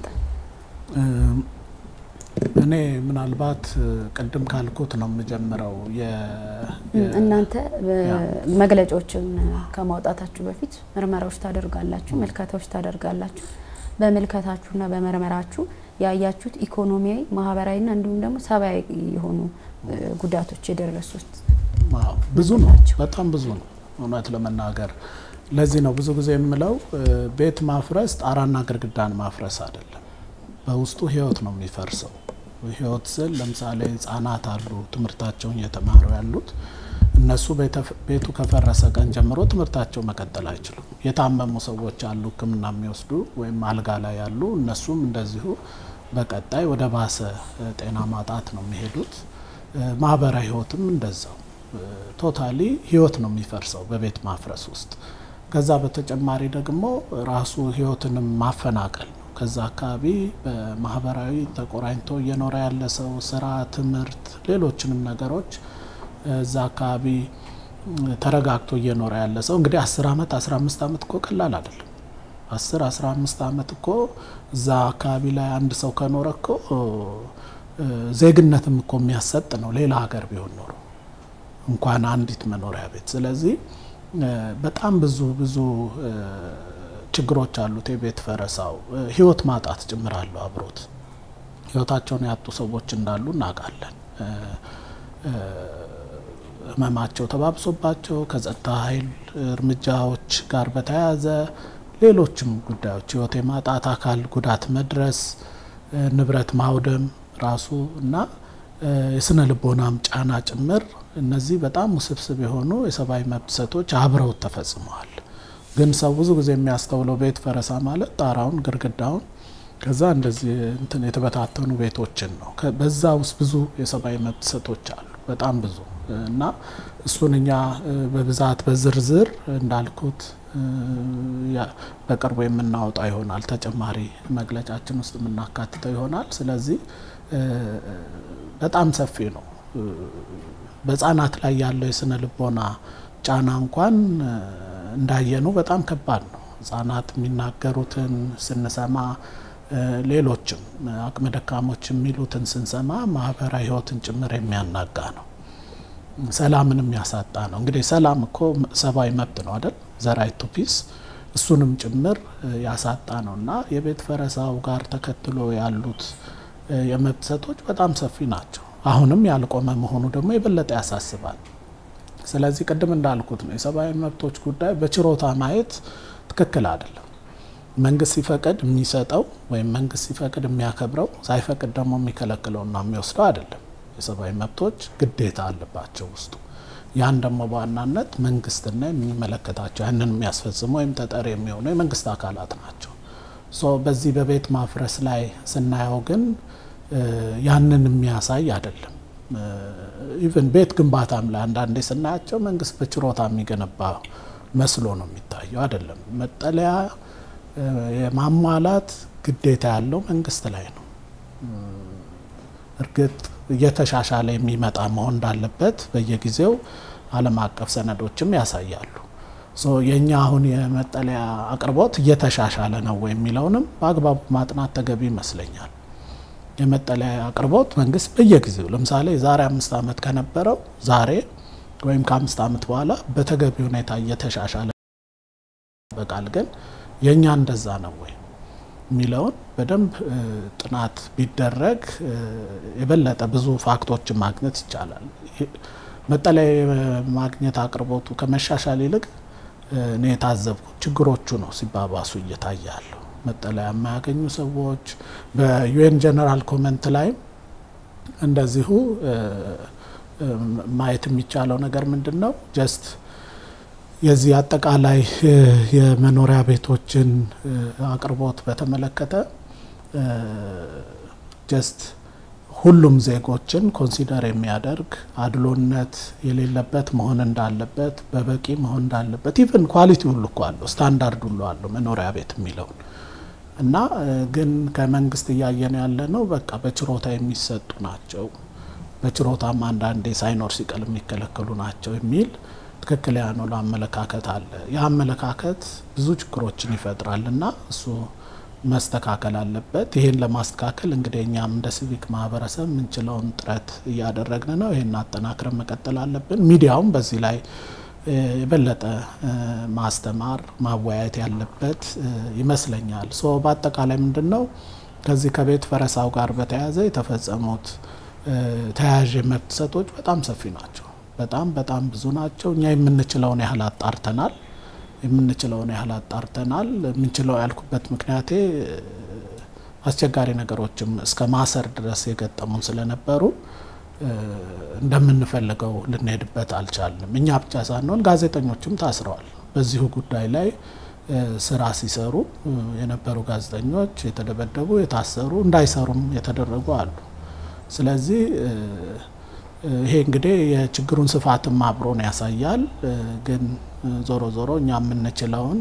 እኔ ምናልባት ቅድም ካልኩት ነው የምጀምረው። እናንተ መግለጫዎችን ከማውጣታችሁ በፊት ምርመራዎች ታደርጋላችሁ፣ ምልከታዎች ታደርጋላችሁ። በምልከታችሁና በምርመራችሁ ያያችሁት ኢኮኖሚያዊ፣ ማህበራዊና እንዲሁም ደግሞ ሰብአዊ የሆኑ ጉዳቶች የደረሱት ብዙ ነው፣ በጣም ብዙ ነው እውነት ለመናገር ለዚህ ነው ብዙ ጊዜ የምለው ቤት ማፍረስ ጣራና ግድግዳን ማፍረስ አይደለም። በውስጡ ህይወት ነው የሚፈርሰው። ህይወት ስል ለምሳሌ ህጻናት አሉ ትምህርታቸውን እየተማሩ ያሉት እነሱ ቤቱ ከፈረሰ ቀን ጀምሮ ትምህርታቸው መቀጠል አይችሉም። የታመሙ ሰዎች አሉ ሕክምና የሚወስዱ ወይም አልጋ ላይ ያሉ እነሱም እንደዚሁ በቀጣይ ወደ ባሰ ጤና ማጣት ነው የሚሄዱት። ማህበራዊ ህይወትም እንደዛው ቶታሊ ህይወት ነው የሚፈርሰው በቤት ማፍረስ ውስጥ። ከዛ በተጨማሪ ደግሞ ራሱ ህይወትንም ማፈናቀል ነው። ከዛ አካባቢ በማህበራዊ ተቆራኝቶ እየኖረ ያለ ሰው ስራ፣ ትምህርት፣ ሌሎችንም ነገሮች እዛ አካባቢ ተረጋግቶ እየኖረ ያለ ሰው እንግዲህ አስር አመት አስራ አምስት አመት እኮ ቀላል አይደለም። አስር አስራ አምስት አመት እኮ እዛ አካባቢ ላይ አንድ ሰው ከኖረ እኮ ዜግነትም እኮ የሚያሰጥ ነው ሌላ ሀገር ቢሆን ኖሮ እንኳን አንዲት መኖሪያ ቤት። ስለዚህ በጣም ብዙ ብዙ ችግሮች አሉት የቤት ፈረሳው። ህይወት ማጣት ጭምራለሁ አብሮት ህይወታቸውን ያጡ ሰዎች እንዳሉ እናውቃለን። ህመማቸው ተባብሶባቸው ከጸጥታ ኃይል እርምጃዎች ጋር በተያያዘ ሌሎችም ጉዳዮች ህይወት የማጣት አካል ጉዳት መድረስ፣ ንብረት ማውደም ራሱ እና የስነ ልቦናም ጫና ጭምር እነዚህ በጣም ውስብስብ የሆኑ የሰብአዊ መብት ጥሰቶች አብረውት ተፈጽመዋል። ግን ሰው ብዙ ጊዜ የሚያስተውለው ቤት ፈረሳ ማለት ጣራውን፣ ግድግዳውን ከዛ እንደዚህ እንትን የተበታተኑ ቤቶችን ነው። በዛ ውስጥ ብዙ የሰብአዊ መብት ጥሰቶች አሉ፣ በጣም ብዙ እና እሱን እኛ በብዛት በዝርዝር እንዳልኩት በቅርቡ የምናወጣው ይሆናል። ተጨማሪ መግለጫችን ውስጥ የምናካትተው ይሆናል። ስለዚህ በጣም ሰፊ ነው። በህጻናት ላይ ያለው የስነ ልቦና ጫና እንኳን እንዳየኑ በጣም ከባድ ነው። ህጻናት የሚናገሩትን ስንሰማ ሌሎችም አቅመ ደካሞች የሚሉትን ስንሰማ ማህበራዊ ህይወትን ጭምር የሚያናጋ ነው። ሰላምን የሚያሳጣ ነው። እንግዲህ ሰላም እኮ ሰብአዊ መብት ነው አይደል? ዘራይት ቱ ፒስ እሱንም ጭምር ያሳጣ ነው እና የቤት ፈረሳው ጋር ተከትሎ ያሉት የመብት ጥሰቶች በጣም ሰፊ ናቸው። አሁንም ያልቆመ መሆኑ ደግሞ የበለጠ ያሳስባል። ስለዚህ ቅድም እንዳልኩት ነው የሰብአዊ መብቶች ጉዳይ በችሮታ ማየት ትክክል አይደለም። መንግስት ሲፈቅድ የሚሰጠው ወይም መንግስት ሲፈቅድ የሚያከብረው ሳይፈቅድ ደግሞ የሚከለክለውና የሚወስደው አይደለም። የሰብአዊ መብቶች ግዴታ አለባቸው ውስጡ። ያን ደግሞ በዋናነት መንግስትና የሚመለከታቸው ያንን የሚያስፈጽሙ ወይም ተጠሪ የሚሆኑ የመንግስት አካላት ናቸው። በዚህ በቤት ማፍረስ ላይ ስናየው ግን ያንን የሚያሳይ አይደለም። ኢቨን ቤት ግንባታም ላይ አንዳንዴ ስናያቸው መንግስት በችሮታ የሚገነባ መስሎ ነው የሚታየው። አይደለም። መጠለያ የማሟላት ግዴታ ያለው መንግስት ላይ ነው። እርግጥ እየተሻሻለ የሚመጣ መሆን እንዳለበት በየጊዜው ዓለም አቀፍ ሰነዶችም ያሳያሉ። የእኛ አሁን የመጠለያ አቅርቦት እየተሻሻለ ነው የሚለውንም በአግባቡ ማጥናት ተገቢ ይመስለኛል። የመጠለያ አቅርቦት መንግስት በየጊዜው ለምሳሌ የዛሬ አምስት ዓመት ከነበረው ዛሬ ወይም ከአምስት ዓመት በኋላ በተገቢ ሁኔታ እየተሻሻለ በቃል ግን የእኛ እንደዛ ነው ወይ የሚለውን በደንብ ጥናት ቢደረግ የበለጠ ብዙ ፋክቶችን ማግኘት ይቻላል። መጠለያ ማግኘት አቅርቦቱ ከመሻሻል ይልቅ እኔ የታዘብኩት ችግሮቹ ነው ሲባባሱ እየታየ ያለው። መጠለያ የማያገኙ ሰዎች በዩኤን ጀነራል ኮመንት ላይም እንደዚሁ ማየት የሚቻለው ነገር ምንድን ነው ጀስት የዚህ አጠቃላይ የመኖሪያ ቤቶችን አቅርቦት በተመለከተ ጀስት ሁሉም ዜጎችን ኮንሲደር የሚያደርግ አድሎነት የሌለበት መሆን እንዳለበት በበቂ መሆን እንዳለበት ኢቨን ኳሊቲ ሁሉ እኮ አለው ስታንዳርድ ሁሉ አለው መኖሪያ ቤት የሚለውን እና ግን ከመንግስት እያየን ያለ ነው በቃ በችሮታ የሚሰጡ ናቸው፣ በችሮታም አንዳንዴ ሳይኖር ሲቀል የሚከለከሉ ናቸው የሚል ትክክል ያልሆነ አመለካከት አለ። ያ አመለካከት ብዙ ችግሮችን ይፈጥራል እና እሱ መስተካከል አለበት። ይህን ለማስተካከል እንግዲህ እኛም እንደ ሲቪክ ማህበረሰብ የምንችለውን ጥረት እያደረግን ነው። ይህን አጠናክረን መቀጠል አለብን። ሚዲያውም በዚህ ላይ የበለጠ ማስተማር ማወያየት ያለበት ይመስለኛል። ሶ በአጠቃላይ ምንድን ነው ከዚህ ከቤት ፈረሳው ጋር በተያያዘ የተፈጸሙት ተያያዥ የመብት ጥሰቶች በጣም ሰፊ ናቸው። በጣም በጣም ብዙ ናቸው። እኛ የምንችለውን ያህል አጣርተናል የምንችለውን ያህል አጣርተናል። የምንችለው ያልኩበት ምክንያቴ አስቸጋሪ ነገሮችም እስከ ማሰር ድረስ የገጠሙን ስለነበሩ እንደምንፈልገው ልንሄድበት አልቻልንም። እኛ ብቻ ሳንሆን ጋዜጠኞችም ታስረዋል። በዚሁ ጉዳይ ላይ ስራ ሲሰሩ የነበሩ ጋዜጠኞች የተደበደቡ፣ የታሰሩ፣ እንዳይሰሩም የተደረጉ አሉ። ስለዚህ ይሄ እንግዲህ የችግሩን ስፋትም አብሮን ያሳያል። ግን ዞሮ ዞሮ እኛ የምንችለውን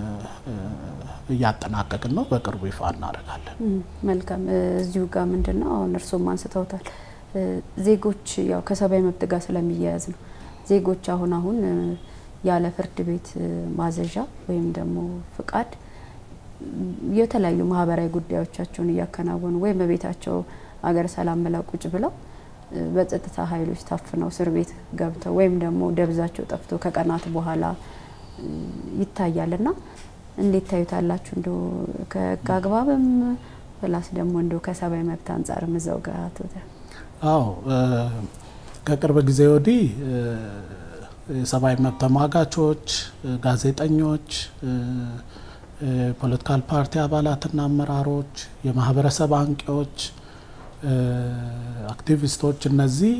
እያጠናቀቅን ነው። በቅርቡ ይፋ እናደርጋለን። መልካም። እዚሁ ጋር ምንድን ነው አሁን እርስዎም አንስተውታል። ዜጎች ያው ከሰብአዊ መብት ጋር ስለሚያያዝ ነው። ዜጎች አሁን አሁን ያለ ፍርድ ቤት ማዘዣ ወይም ደግሞ ፍቃድ የተለያዩ ማህበራዊ ጉዳዮቻቸውን እያከናወኑ ወይም በቤታቸው አገር ሰላም ብለው ቁጭ ብለው በጸጥታ ኃይሎች ታፍነው እስር ቤት ገብተው ወይም ደግሞ ደብዛቸው ጠፍቶ ከቀናት በኋላ ይታያል እና እንዴት ታዩታላችሁ? እንደ ከህግ አግባብም ፕላስ ደግሞ እንደ ከሰብአዊ መብት አንጻርም እዛው ጋር ትወተ አዎ ከቅርብ ጊዜ ወዲህ የሰብአዊ መብት ተሟጋቾች፣ ጋዜጠኞች፣ የፖለቲካል ፓርቲ አባላትና አመራሮች፣ የማህበረሰብ አንቂዎች አክቲቪስቶች እነዚህ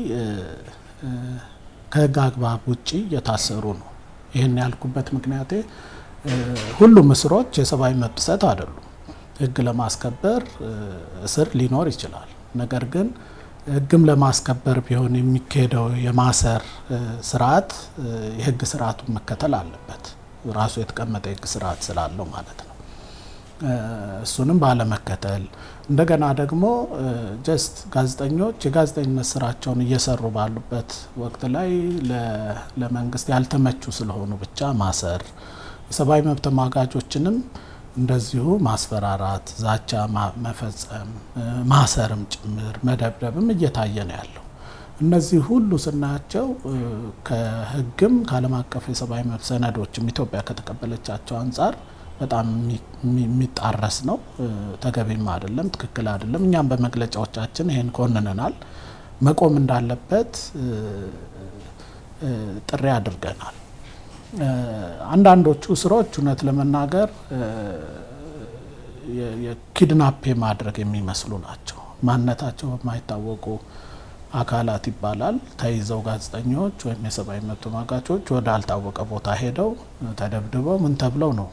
ከህግ አግባብ ውጪ እየታሰሩ ነው። ይህን ያልኩበት ምክንያቴ ሁሉም እስሮች የሰብአዊ መብት ጥሰት አይደሉም። ህግ ለማስከበር እስር ሊኖር ይችላል። ነገር ግን ህግም ለማስከበር ቢሆን የሚካሄደው የማሰር ስርዓት የህግ ስርዓቱን መከተል አለበት። ራሱ የተቀመጠ የህግ ስርዓት ስላለው ማለት ነው። እሱንም ባለመከተል እንደገና ደግሞ ጀስት ጋዜጠኞች የጋዜጠኝነት ስራቸውን እየሰሩ ባሉበት ወቅት ላይ ለመንግስት ያልተመቹ ስለሆኑ ብቻ ማሰር፣ የሰብአዊ መብት ተሟጋቾችንም እንደዚሁ ማስፈራራት፣ ዛቻ መፈጸም፣ ማሰርም ጭምር መደብደብም እየታየ ነው ያለው። እነዚህ ሁሉ ስናያቸው ከህግም ከዓለም አቀፍ የሰብአዊ መብት ሰነዶችም ኢትዮጵያ ከተቀበለቻቸው አንጻር በጣም የሚጣረስ ነው። ተገቢም አይደለም፣ ትክክል አይደለም። እኛም በመግለጫዎቻችን ይሄን ኮንነናል። መቆም እንዳለበት ጥሪ አድርገናል። አንዳንዶቹ እስሮች እውነት ለመናገር የኪድናፕ ማድረግ የሚመስሉ ናቸው። ማንነታቸው በማይታወቁ አካላት ይባላል ተይዘው ጋዜጠኞች ወይም የሰብአዊ መብት ተሟጋቾች ወደ አልታወቀ ቦታ ሄደው ተደብድበው ምን ተብለው ነው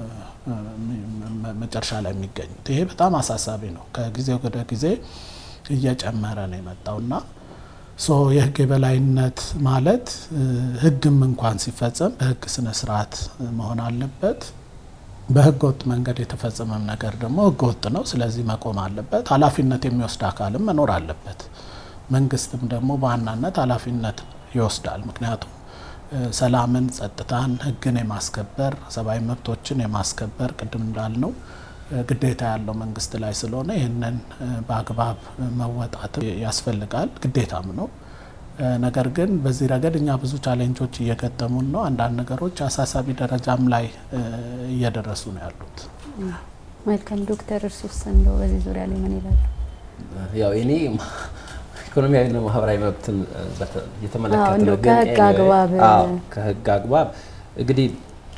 መጨረሻ ላይ የሚገኙት። ይሄ በጣም አሳሳቢ ነው። ከጊዜ ወደ ጊዜ እየጨመረ ነው የመጣውና ሶ የህግ የበላይነት ማለት ህግም እንኳን ሲፈጸም በህግ ስነ ስርዓት መሆን አለበት። በህገ ወጥ መንገድ የተፈጸመም ነገር ደግሞ ህገ ወጥ ነው። ስለዚህ መቆም አለበት። ኃላፊነት የሚወስድ አካልም መኖር አለበት። መንግስትም ደግሞ በዋናነት ኃላፊነት ይወስዳል። ምክንያቱም ሰላምን፣ ጸጥታን፣ ህግን የማስከበር ሰብአዊ መብቶችን የማስከበር ቅድም እንዳልነው ግዴታ ያለው መንግስት ላይ ስለሆነ ይህንን በአግባብ መወጣት ያስፈልጋል፣ ግዴታም ነው። ነገር ግን በዚህ ረገድ እኛ ብዙ ቻሌንጆች እየገጠሙን ነው። አንዳንድ ነገሮች አሳሳቢ ደረጃም ላይ እየደረሱ ነው ያሉት። መልካም ዶክተር እርሱስ እንደው በዚህ ዙሪያ ላይ ምን ይላሉ? ያው እኔ ኢኮኖሚያዊና ማህበራዊ መብትን የተመለከተ እንደው ነው። ግን ከህግ አግባብ አዎ፣ ከህግ አግባብ እንግዲህ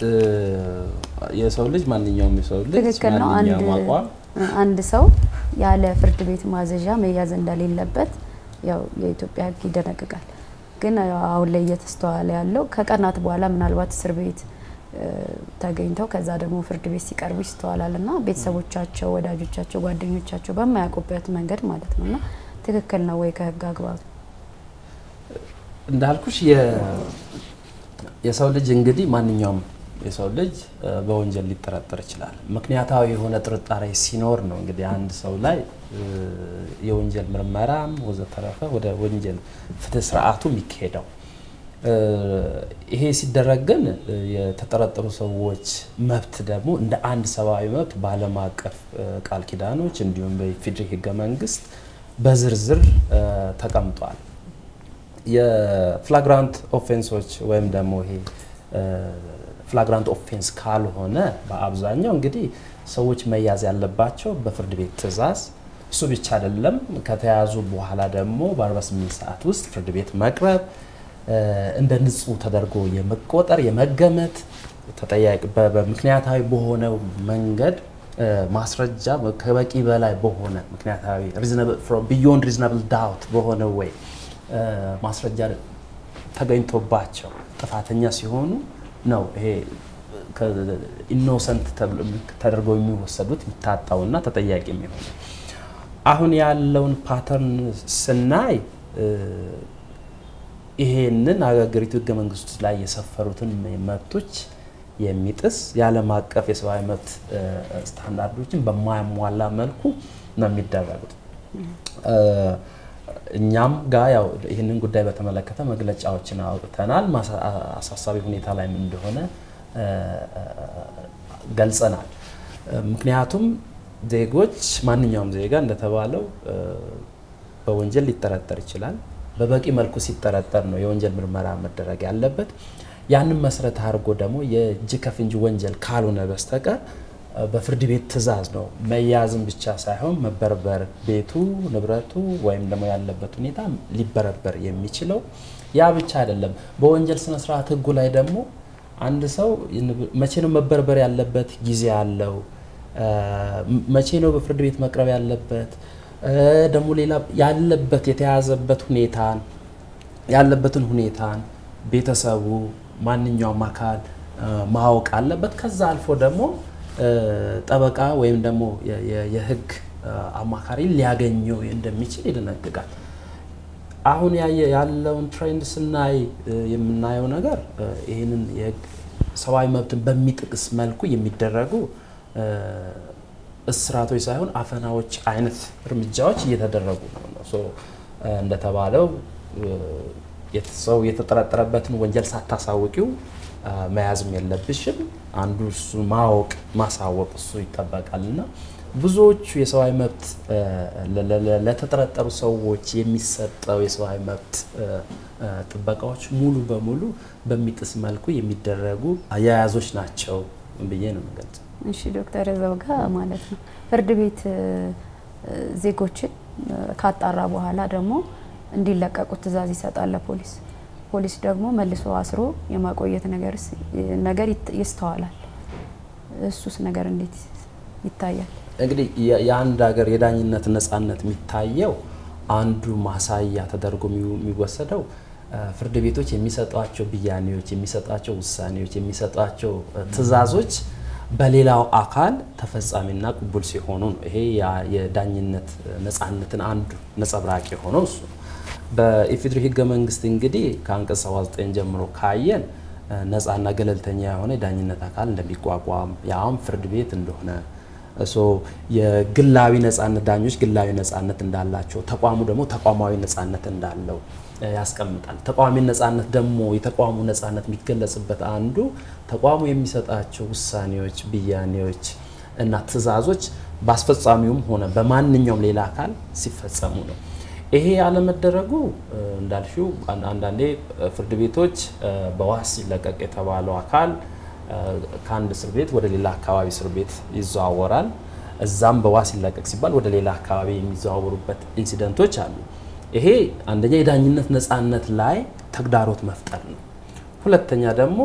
የሰው ልጅ ማንኛውም የሰው ልጅ ትክክል ነው። አንድ ማንኛውም አቋም አንድ ሰው ያለ ፍርድ ቤት ማዘዣ መያዝ እንደሌለበት ያው የኢትዮጵያ ህግ ይደነግጋል። ግን አሁን ላይ እየተስተዋለ ያለው ከቀናት በኋላ ምናልባት እስር ቤት ተገኝተው ከዛ ደግሞ ፍርድ ቤት ሲቀርቡ ይስተዋላል እና ቤተሰቦቻቸው፣ ወዳጆቻቸው፣ ጓደኞቻቸው በማያውቁበት መንገድ ማለት ነው እና ትክክል ነው ወይ ከህግ አግባብ? እንዳልኩሽ የሰው ልጅ እንግዲህ ማንኛውም የሰው ልጅ በወንጀል ሊጠረጠር ይችላል። ምክንያታዊ የሆነ ጥርጣሬ ሲኖር ነው እንግዲህ አንድ ሰው ላይ የወንጀል ምርመራም ወዘተረፈ ወደ ወንጀል ፍትህ ስርዓቱ የሚካሄደው። ይሄ ሲደረግ ግን የተጠረጠሩ ሰዎች መብት ደግሞ እንደ አንድ ሰብአዊ መብት በዓለም አቀፍ ቃል ኪዳኖች እንዲሁም በኢፌዴሪ ህገ መንግስት በዝርዝር ተቀምጧል። የፍላግራንት ኦፌንሶች ወይም ደግሞ ይሄ ፍላግራንት ኦፌንስ ካልሆነ በአብዛኛው እንግዲህ ሰዎች መያዝ ያለባቸው በፍርድ ቤት ትዕዛዝ፣ እሱ ብቻ አይደለም። ከተያዙ በኋላ ደግሞ በ48 ሰዓት ውስጥ ፍርድ ቤት መቅረብ እንደ ንጹህ ተደርጎ የመቆጠር የመገመት ተጠያቂ በምክንያታዊ በሆነው መንገድ ማስረጃ ከበቂ በላይ በሆነ ምክንያታዊ ቢዮንድ ሪዝናብል ዳውት በሆነ ወይ ማስረጃ ተገኝቶባቸው ጥፋተኛ ሲሆኑ ነው ይሄ ኢኖሰንት ተደርገው የሚወሰዱት የሚታጣውና ተጠያቂ የሚሆኑ። አሁን ያለውን ፓተርን ስናይ ይሄንን አገሪቱ ህገ መንግስቱ ላይ የሰፈሩትን መብቶች የሚጥስ የዓለም አቀፍ የሰብአዊ መብት ስታንዳርዶችን በማያሟላ መልኩ ነው የሚደረጉት። እኛም ጋር ያው ይህንን ጉዳይ በተመለከተ መግለጫዎችን አውጥተናል። አሳሳቢ ሁኔታ ላይ ምን እንደሆነ ገልጸናል። ምክንያቱም ዜጎች ማንኛውም ዜጋ እንደተባለው በወንጀል ሊጠረጠር ይችላል። በበቂ መልኩ ሲጠረጠር ነው የወንጀል ምርመራ መደረግ ያለበት። ያንን መሰረት አድርጎ ደግሞ የእጅ ከፍንጅ ወንጀል ካልሆነ በስተቀር በፍርድ ቤት ትዕዛዝ ነው መያዝም ብቻ ሳይሆን መበርበር ቤቱ ንብረቱ ወይም ደግሞ ያለበት ሁኔታ ሊበረበር የሚችለው። ያ ብቻ አይደለም። በወንጀል ስነ ስርዓት ህጉ ላይ ደግሞ አንድ ሰው መቼ ነው መበርበር ያለበት ጊዜ አለው። መቼ ነው በፍርድ ቤት መቅረብ ያለበት ደግሞ ሌላ ያለበት የተያዘበት ሁኔታን ያለበትን ሁኔታን ቤተሰቡ ማንኛውም አካል ማወቅ አለበት። ከዛ አልፎ ደግሞ ጠበቃ ወይም ደግሞ የህግ አማካሪ ሊያገኘው እንደሚችል ይደነግጋል። አሁን ያለውን ትሬንድ ስናይ የምናየው ነገር ይህንን የህግ ሰብአዊ መብትን በሚጥቅስ መልኩ የሚደረጉ እስራቶች ሳይሆን አፈናዎች አይነት እርምጃዎች እየተደረጉ ነው። እንደተባለው ሰው የተጠረጠረበትን ወንጀል ሳታሳውቂው መያዝም የለብሽም። አንዱ እሱ ማወቅ ማሳወቅ እሱ ይጠበቃል እና ብዙዎቹ የሰብአዊ መብት ለተጠረጠሩ ሰዎች የሚሰጠው የሰብአዊ መብት ጥበቃዎች ሙሉ በሙሉ በሚጥስ መልኩ የሚደረጉ አያያዞች ናቸው ብዬ ነው የምገልጸው። እሺ ዶክተር እዛው ጋር ማለት ነው ፍርድ ቤት ዜጎችን ካጣራ በኋላ ደግሞ እንዲለቀቁ ትዕዛዝ ይሰጣል ለፖሊስ። ፖሊስ ደግሞ መልሶ አስሮ የማቆየት ነገር ይስተዋላል። እሱስ ነገር እንዴት ይታያል? እንግዲህ የአንድ ሀገር የዳኝነት ነጻነት የሚታየው አንዱ ማሳያ ተደርጎ የሚወሰደው ፍርድ ቤቶች የሚሰጧቸው ብያኔዎች፣ የሚሰጧቸው ውሳኔዎች፣ የሚሰጧቸው ትዕዛዞች በሌላው አካል ተፈጻሚና ቅቡል ሲሆኑ ነው። ይሄ የዳኝነት ነጻነትን አንዱ ነጸብራቅ የሆነው እሱ ነው። በኢፌዴሪ ህገ መንግስት እንግዲህ ከአንቀጽ 79 ጀምሮ ካየን ነጻና ገለልተኛ የሆነ የዳኝነት አካል እንደሚቋቋም ያውም ፍርድ ቤት እንደሆነ ሶ የግላዊ ነጻነት ዳኞች ግላዊ ነጻነት እንዳላቸው ተቋሙ ደግሞ ተቋማዊ ነጻነት እንዳለው ያስቀምጣል። ተቋሚ ነጻነት ደግሞ የተቋሙ ነጻነት የሚገለጽበት አንዱ ተቋሙ የሚሰጣቸው ውሳኔዎች፣ ብያኔዎች እና ትዕዛዞች በአስፈጻሚውም ሆነ በማንኛውም ሌላ አካል ሲፈጸሙ ነው። ይሄ ያለመደረጉ እንዳልሽው አንዳንዴ ፍርድ ቤቶች በዋስ ሲለቀቅ የተባለው አካል ከአንድ እስር ቤት ወደ ሌላ አካባቢ እስር ቤት ይዘዋወራል። እዛም በዋስ ሲለቀቅ ሲባል ወደ ሌላ አካባቢ የሚዘዋወሩበት ኢንሲደንቶች አሉ። ይሄ አንደኛ የዳኝነት ነጻነት ላይ ተግዳሮት መፍጠር ነው። ሁለተኛ ደግሞ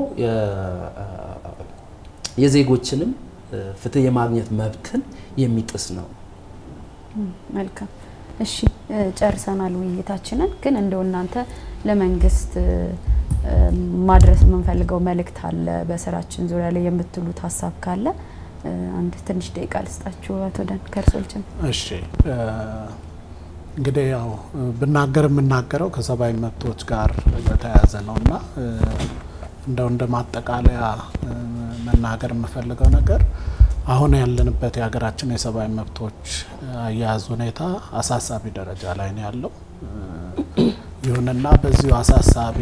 የዜጎችንም ፍትህ የማግኘት መብትን የሚጥስ ነው። መልካም እሺ፣ ጨርሰናል ውይይታችንን። ግን እንደው እናንተ ለመንግስት ማድረስ የምንፈልገው መልእክት አለ በስራችን ዙሪያ ላይ የምትሉት ሀሳብ ካለ አንድ ትንሽ ደቂቃ ልስጣችሁ። አቶ ደን ከርሶልችን። እሺ እንግዲህ ያው ብናገር የምናገረው ከሰብአዊ መብቶች ጋር በተያያዘ ነው እና እንደው እንደ ማጠቃለያ መናገር የምፈልገው ነገር አሁን ያለንበት የሀገራችን የሰብአዊ መብቶች አያያዝ ሁኔታ አሳሳቢ ደረጃ ላይ ነው ያለው። ይሁንና በዚሁ አሳሳቢ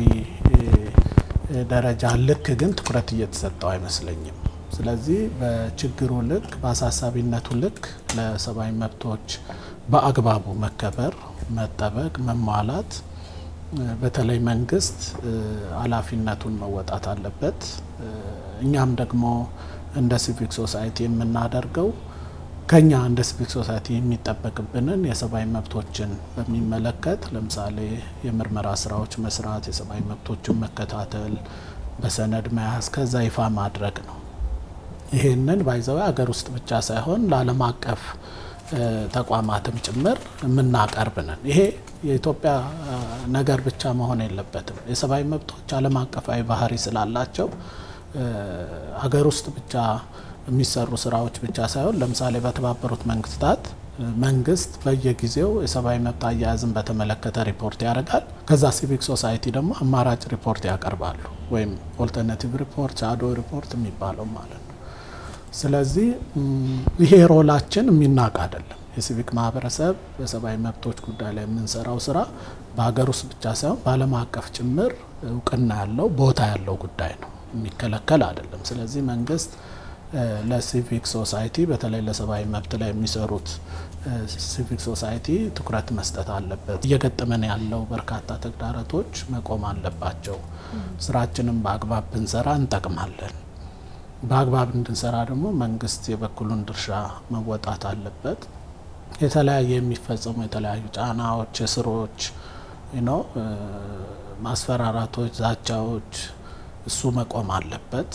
ደረጃ ልክ ግን ትኩረት እየተሰጠው አይመስለኝም። ስለዚህ በችግሩ ልክ በአሳሳቢነቱ ልክ ለሰብአዊ መብቶች በአግባቡ መከበር፣ መጠበቅ፣ መሟላት በተለይ መንግስት ኃላፊነቱን መወጣት አለበት። እኛም ደግሞ እንደ ሲቪክ ሶሳይቲ የምናደርገው ከኛ እንደ ሲቪክ ሶሳይቲ የሚጠበቅብንን የሰብአዊ መብቶችን በሚመለከት ለምሳሌ የምርመራ ስራዎች መስራት፣ የሰብአዊ መብቶችን መከታተል፣ በሰነድ መያዝ፣ ከዛ ይፋ ማድረግ ነው። ይህንን ባይዘው ሀገር ውስጥ ብቻ ሳይሆን ለዓለም አቀፍ ተቋማትም ጭምር የምናቀርብ ነን። ይሄ የኢትዮጵያ ነገር ብቻ መሆን የለበትም። የሰብአዊ መብቶች ዓለም አቀፋዊ ባህሪ ስላላቸው ሀገር ውስጥ ብቻ የሚሰሩ ስራዎች ብቻ ሳይሆን ለምሳሌ በተባበሩት መንግስታት መንግስት በየጊዜው የሰብአዊ መብት አያያዝን በተመለከተ ሪፖርት ያደርጋል። ከዛ ሲቪክ ሶሳይቲ ደግሞ አማራጭ ሪፖርት ያቀርባሉ፣ ወይም ኦልተርናቲቭ ሪፖርት፣ ሻዶ ሪፖርት የሚባለው ማለት ነው። ስለዚህ ይሄ ሮላችን የሚናቅ አይደለም። የሲቪክ ማህበረሰብ በሰብአዊ መብቶች ጉዳይ ላይ የምንሰራው ስራ በሀገር ውስጥ ብቻ ሳይሆን በዓለም አቀፍ ጭምር እውቅና ያለው ቦታ ያለው ጉዳይ ነው፣ የሚከለከል አይደለም። ስለዚህ መንግስት ለሲቪክ ሶሳይቲ በተለይ ለሰብአዊ መብት ላይ የሚሰሩት ሲቪክ ሶሳይቲ ትኩረት መስጠት አለበት። እየገጠመን ያለው በርካታ ተግዳሮቶች መቆም አለባቸው። ስራችንን በአግባብ ብንሰራ እንጠቅማለን። በአግባብ እንድንሰራ ደግሞ መንግስት የበኩሉን ድርሻ መወጣት አለበት። የተለያየ የሚፈጸሙ የተለያዩ ጫናዎች፣ እስሮች ነው ማስፈራራቶች፣ ዛቻዎች እሱ መቆም አለበት።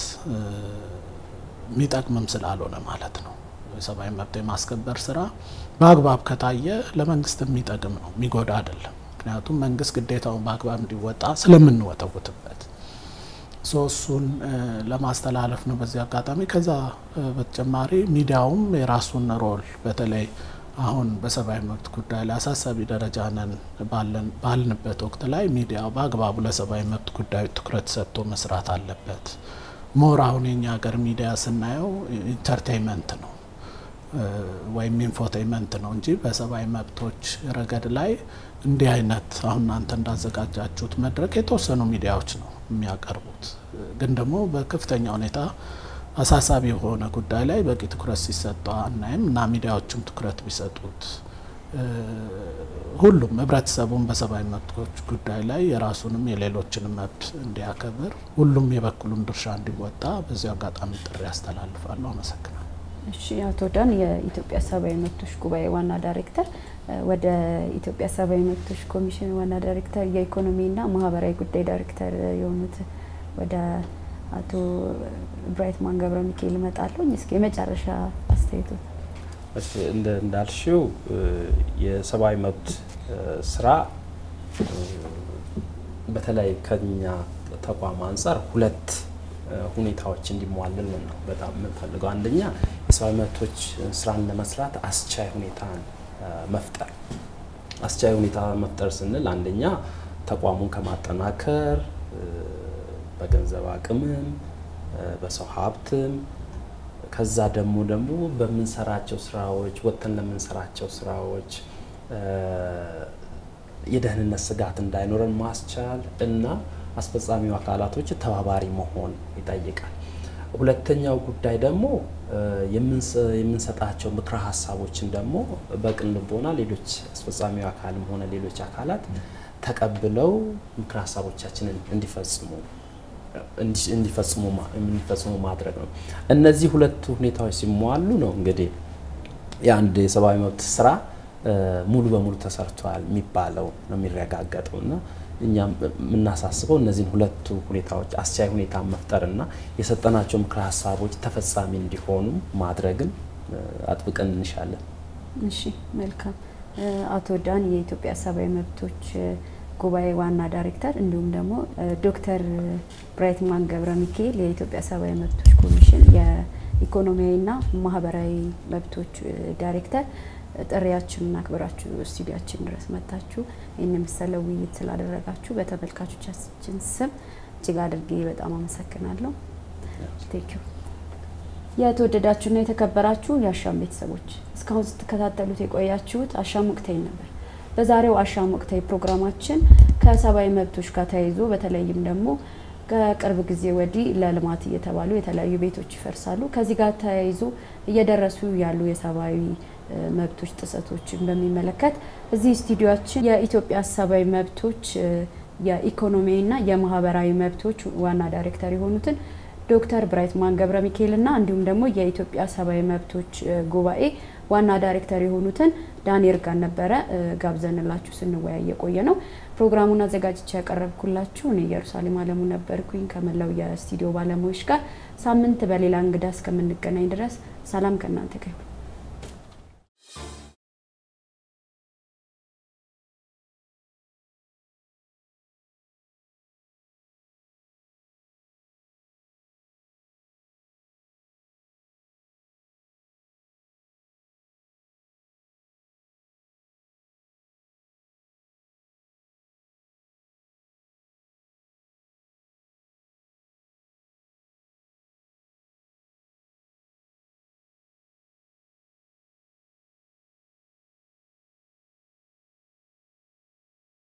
የሚጠቅምም ስላልሆነ ማለት ነው። የሰብአዊ መብት የማስከበር ስራ በአግባብ ከታየ ለመንግስት የሚጠቅም ነው፣ የሚጎዳ አይደለም። ምክንያቱም መንግስት ግዴታውን በአግባብ እንዲወጣ ስለምንወተውትበት እሱን ለማስተላለፍ ነው በዚህ አጋጣሚ። ከዛ በተጨማሪ ሚዲያውም የራሱን ሮል በተለይ አሁን በሰብአዊ መብት ጉዳይ ላይ አሳሳቢ ደረጃ ነን ባልንበት ወቅት ላይ ሚዲያው በአግባቡ ለሰብአዊ መብት ጉዳዮች ትኩረት ሰጥቶ መስራት አለበት። ሞር አሁን የኛ ሀገር ሚዲያ ስናየው ኢንተርቴይንመንት ነው ወይም ኢንፎቴይመንት ነው እንጂ በሰብአዊ መብቶች ረገድ ላይ እንዲህ አይነት አሁን እናንተ እንዳዘጋጃችሁት መድረክ የተወሰኑ ሚዲያዎች ነው የሚያቀርቡት። ግን ደግሞ በከፍተኛ ሁኔታ አሳሳቢ የሆነ ጉዳይ ላይ በቂ ትኩረት ሲሰጠ አናይም እና ሚዲያዎችም ትኩረት ቢሰጡት ሁሉም ህብረተሰቡን በሰብአዊ መብቶች ጉዳይ ላይ የራሱንም የሌሎችንም መብት እንዲያከብር ሁሉም የበኩሉን ድርሻ እንዲወጣ በዚህ አጋጣሚ ጥሪ ያስተላልፋለሁ። አመሰግናለሁ። እሺ፣ አቶ ዳን የኢትዮጵያ ሰብአዊ መብቶች ጉባኤ ዋና ዳይሬክተር፣ ወደ ኢትዮጵያ ሰብአዊ መብቶች ኮሚሽን ዋና ዳይሬክተር የኢኮኖሚና ማህበራዊ ጉዳይ ዳይሬክተር የሆኑት ወደ አቶ ብራይትማን ገብረ ሚካኤል እመጣለሁ። እስኪ የመጨረሻ አስተያየቱ እሺ እንደ እንዳልሽው የሰብአዊ መብት ስራ በተለይ ከኛ ተቋም አንጻር ሁለት ሁኔታዎች እንዲሟልልን ነው በጣም የምንፈልገው። አንደኛ የሰብአዊ መብቶች ስራን ለመስራት አስቻይ ሁኔታን መፍጠር። አስቻይ ሁኔታ መፍጠር ስንል አንደኛ ተቋሙን ከማጠናከር በገንዘብ አቅምም በሰው ሀብትም ከዛ ደግሞ ደግሞ በምንሰራቸው ስራዎች ወጥተን ለምንሰራቸው ስራዎች የደህንነት ስጋት እንዳይኖረን ማስቻል እና አስፈጻሚው አካላቶች ተባባሪ መሆን ይጠይቃል። ሁለተኛው ጉዳይ ደግሞ የምንሰጣቸው ምክረ ሀሳቦችን ደግሞ በቅን ልቦና ሌሎች አስፈጻሚው አካልም ሆነ ሌሎች አካላት ተቀብለው ምክረ ሀሳቦቻችንን እንዲፈጽሙ እንዲፈጽሙ ማድረግ ነው። እነዚህ ሁለቱ ሁኔታዎች ሲሟሉ ነው እንግዲህ የአንድ የሰብአዊ መብት ስራ ሙሉ በሙሉ ተሰርቷል የሚባለው ነው የሚረጋገጠው እና እኛም የምናሳስበው እነዚህን ሁለቱ ሁኔታዎች አስቻይ ሁኔታ መፍጠርና የሰጠናቸው ምክረ ሀሳቦች ተፈጻሚ እንዲሆኑ ማድረግን አጥብቀን እንሻለን። እሺ፣ መልካም። አቶ ዳን የኢትዮጵያ ሰብአዊ መብቶች ጉባኤ ዋና ዳይሬክተር እንዲሁም ደግሞ ዶክተር ብራይትማን ገብረ ሚካኤል የኢትዮጵያ ሰብአዊ መብቶች ኮሚሽን የኢኮኖሚያዊና ማህበራዊ መብቶች ዳይሬክተር ጥሪያችንን አክብራችሁ ስቱዲያችን ድረስ መጥታችሁ ይህን የመሰለ ውይይት ስላደረጋችሁ በተመልካቾቻችን ስም እጅግ አድርጌ በጣም አመሰግናለሁ። ቴንኪዩ። የተወደዳችሁና የተከበራችሁ የአሻም ቤተሰቦች እስካሁን ስትከታተሉት የቆያችሁት አሻም ወቅታዊ ነበር። በዛሬው አሻም ወቅታዊ ፕሮግራማችን ከሰብአዊ መብቶች ጋር ተያይዞ በተለይም ደግሞ ከቅርብ ጊዜ ወዲህ ለልማት እየተባሉ የተለያዩ ቤቶች ይፈርሳሉ። ከዚህ ጋር ተያይዞ እየደረሱ ያሉ የሰብአዊ መብቶች ጥሰቶችን በሚመለከት እዚህ ስቱዲዮችን የኢትዮጵያ ሰብአዊ መብቶች የኢኮኖሚያዊና የማህበራዊ መብቶች ዋና ዳይሬክተር የሆኑትን ዶክተር ብራይትማን ገብረ ሚካኤልና እንዲሁም ደግሞ የኢትዮጵያ ሰብአዊ መብቶች ጉባኤ ዋና ዳይሬክተር የሆኑትን ዳንኤል ጋር ነበረ ጋብዘንላችሁ ስንወያይ የቆየ ነው። ፕሮግራሙን አዘጋጅቼ ያቀረብኩላችሁ እኔ ኢየሩሳሌም አለሙ ነበርኩኝ ከመላው የስቱዲዮ ባለሙያዎች ጋር። ሳምንት በሌላ እንግዳ እስከምንገናኝ ድረስ ሰላም ከእናንተ ጋር ይሁን።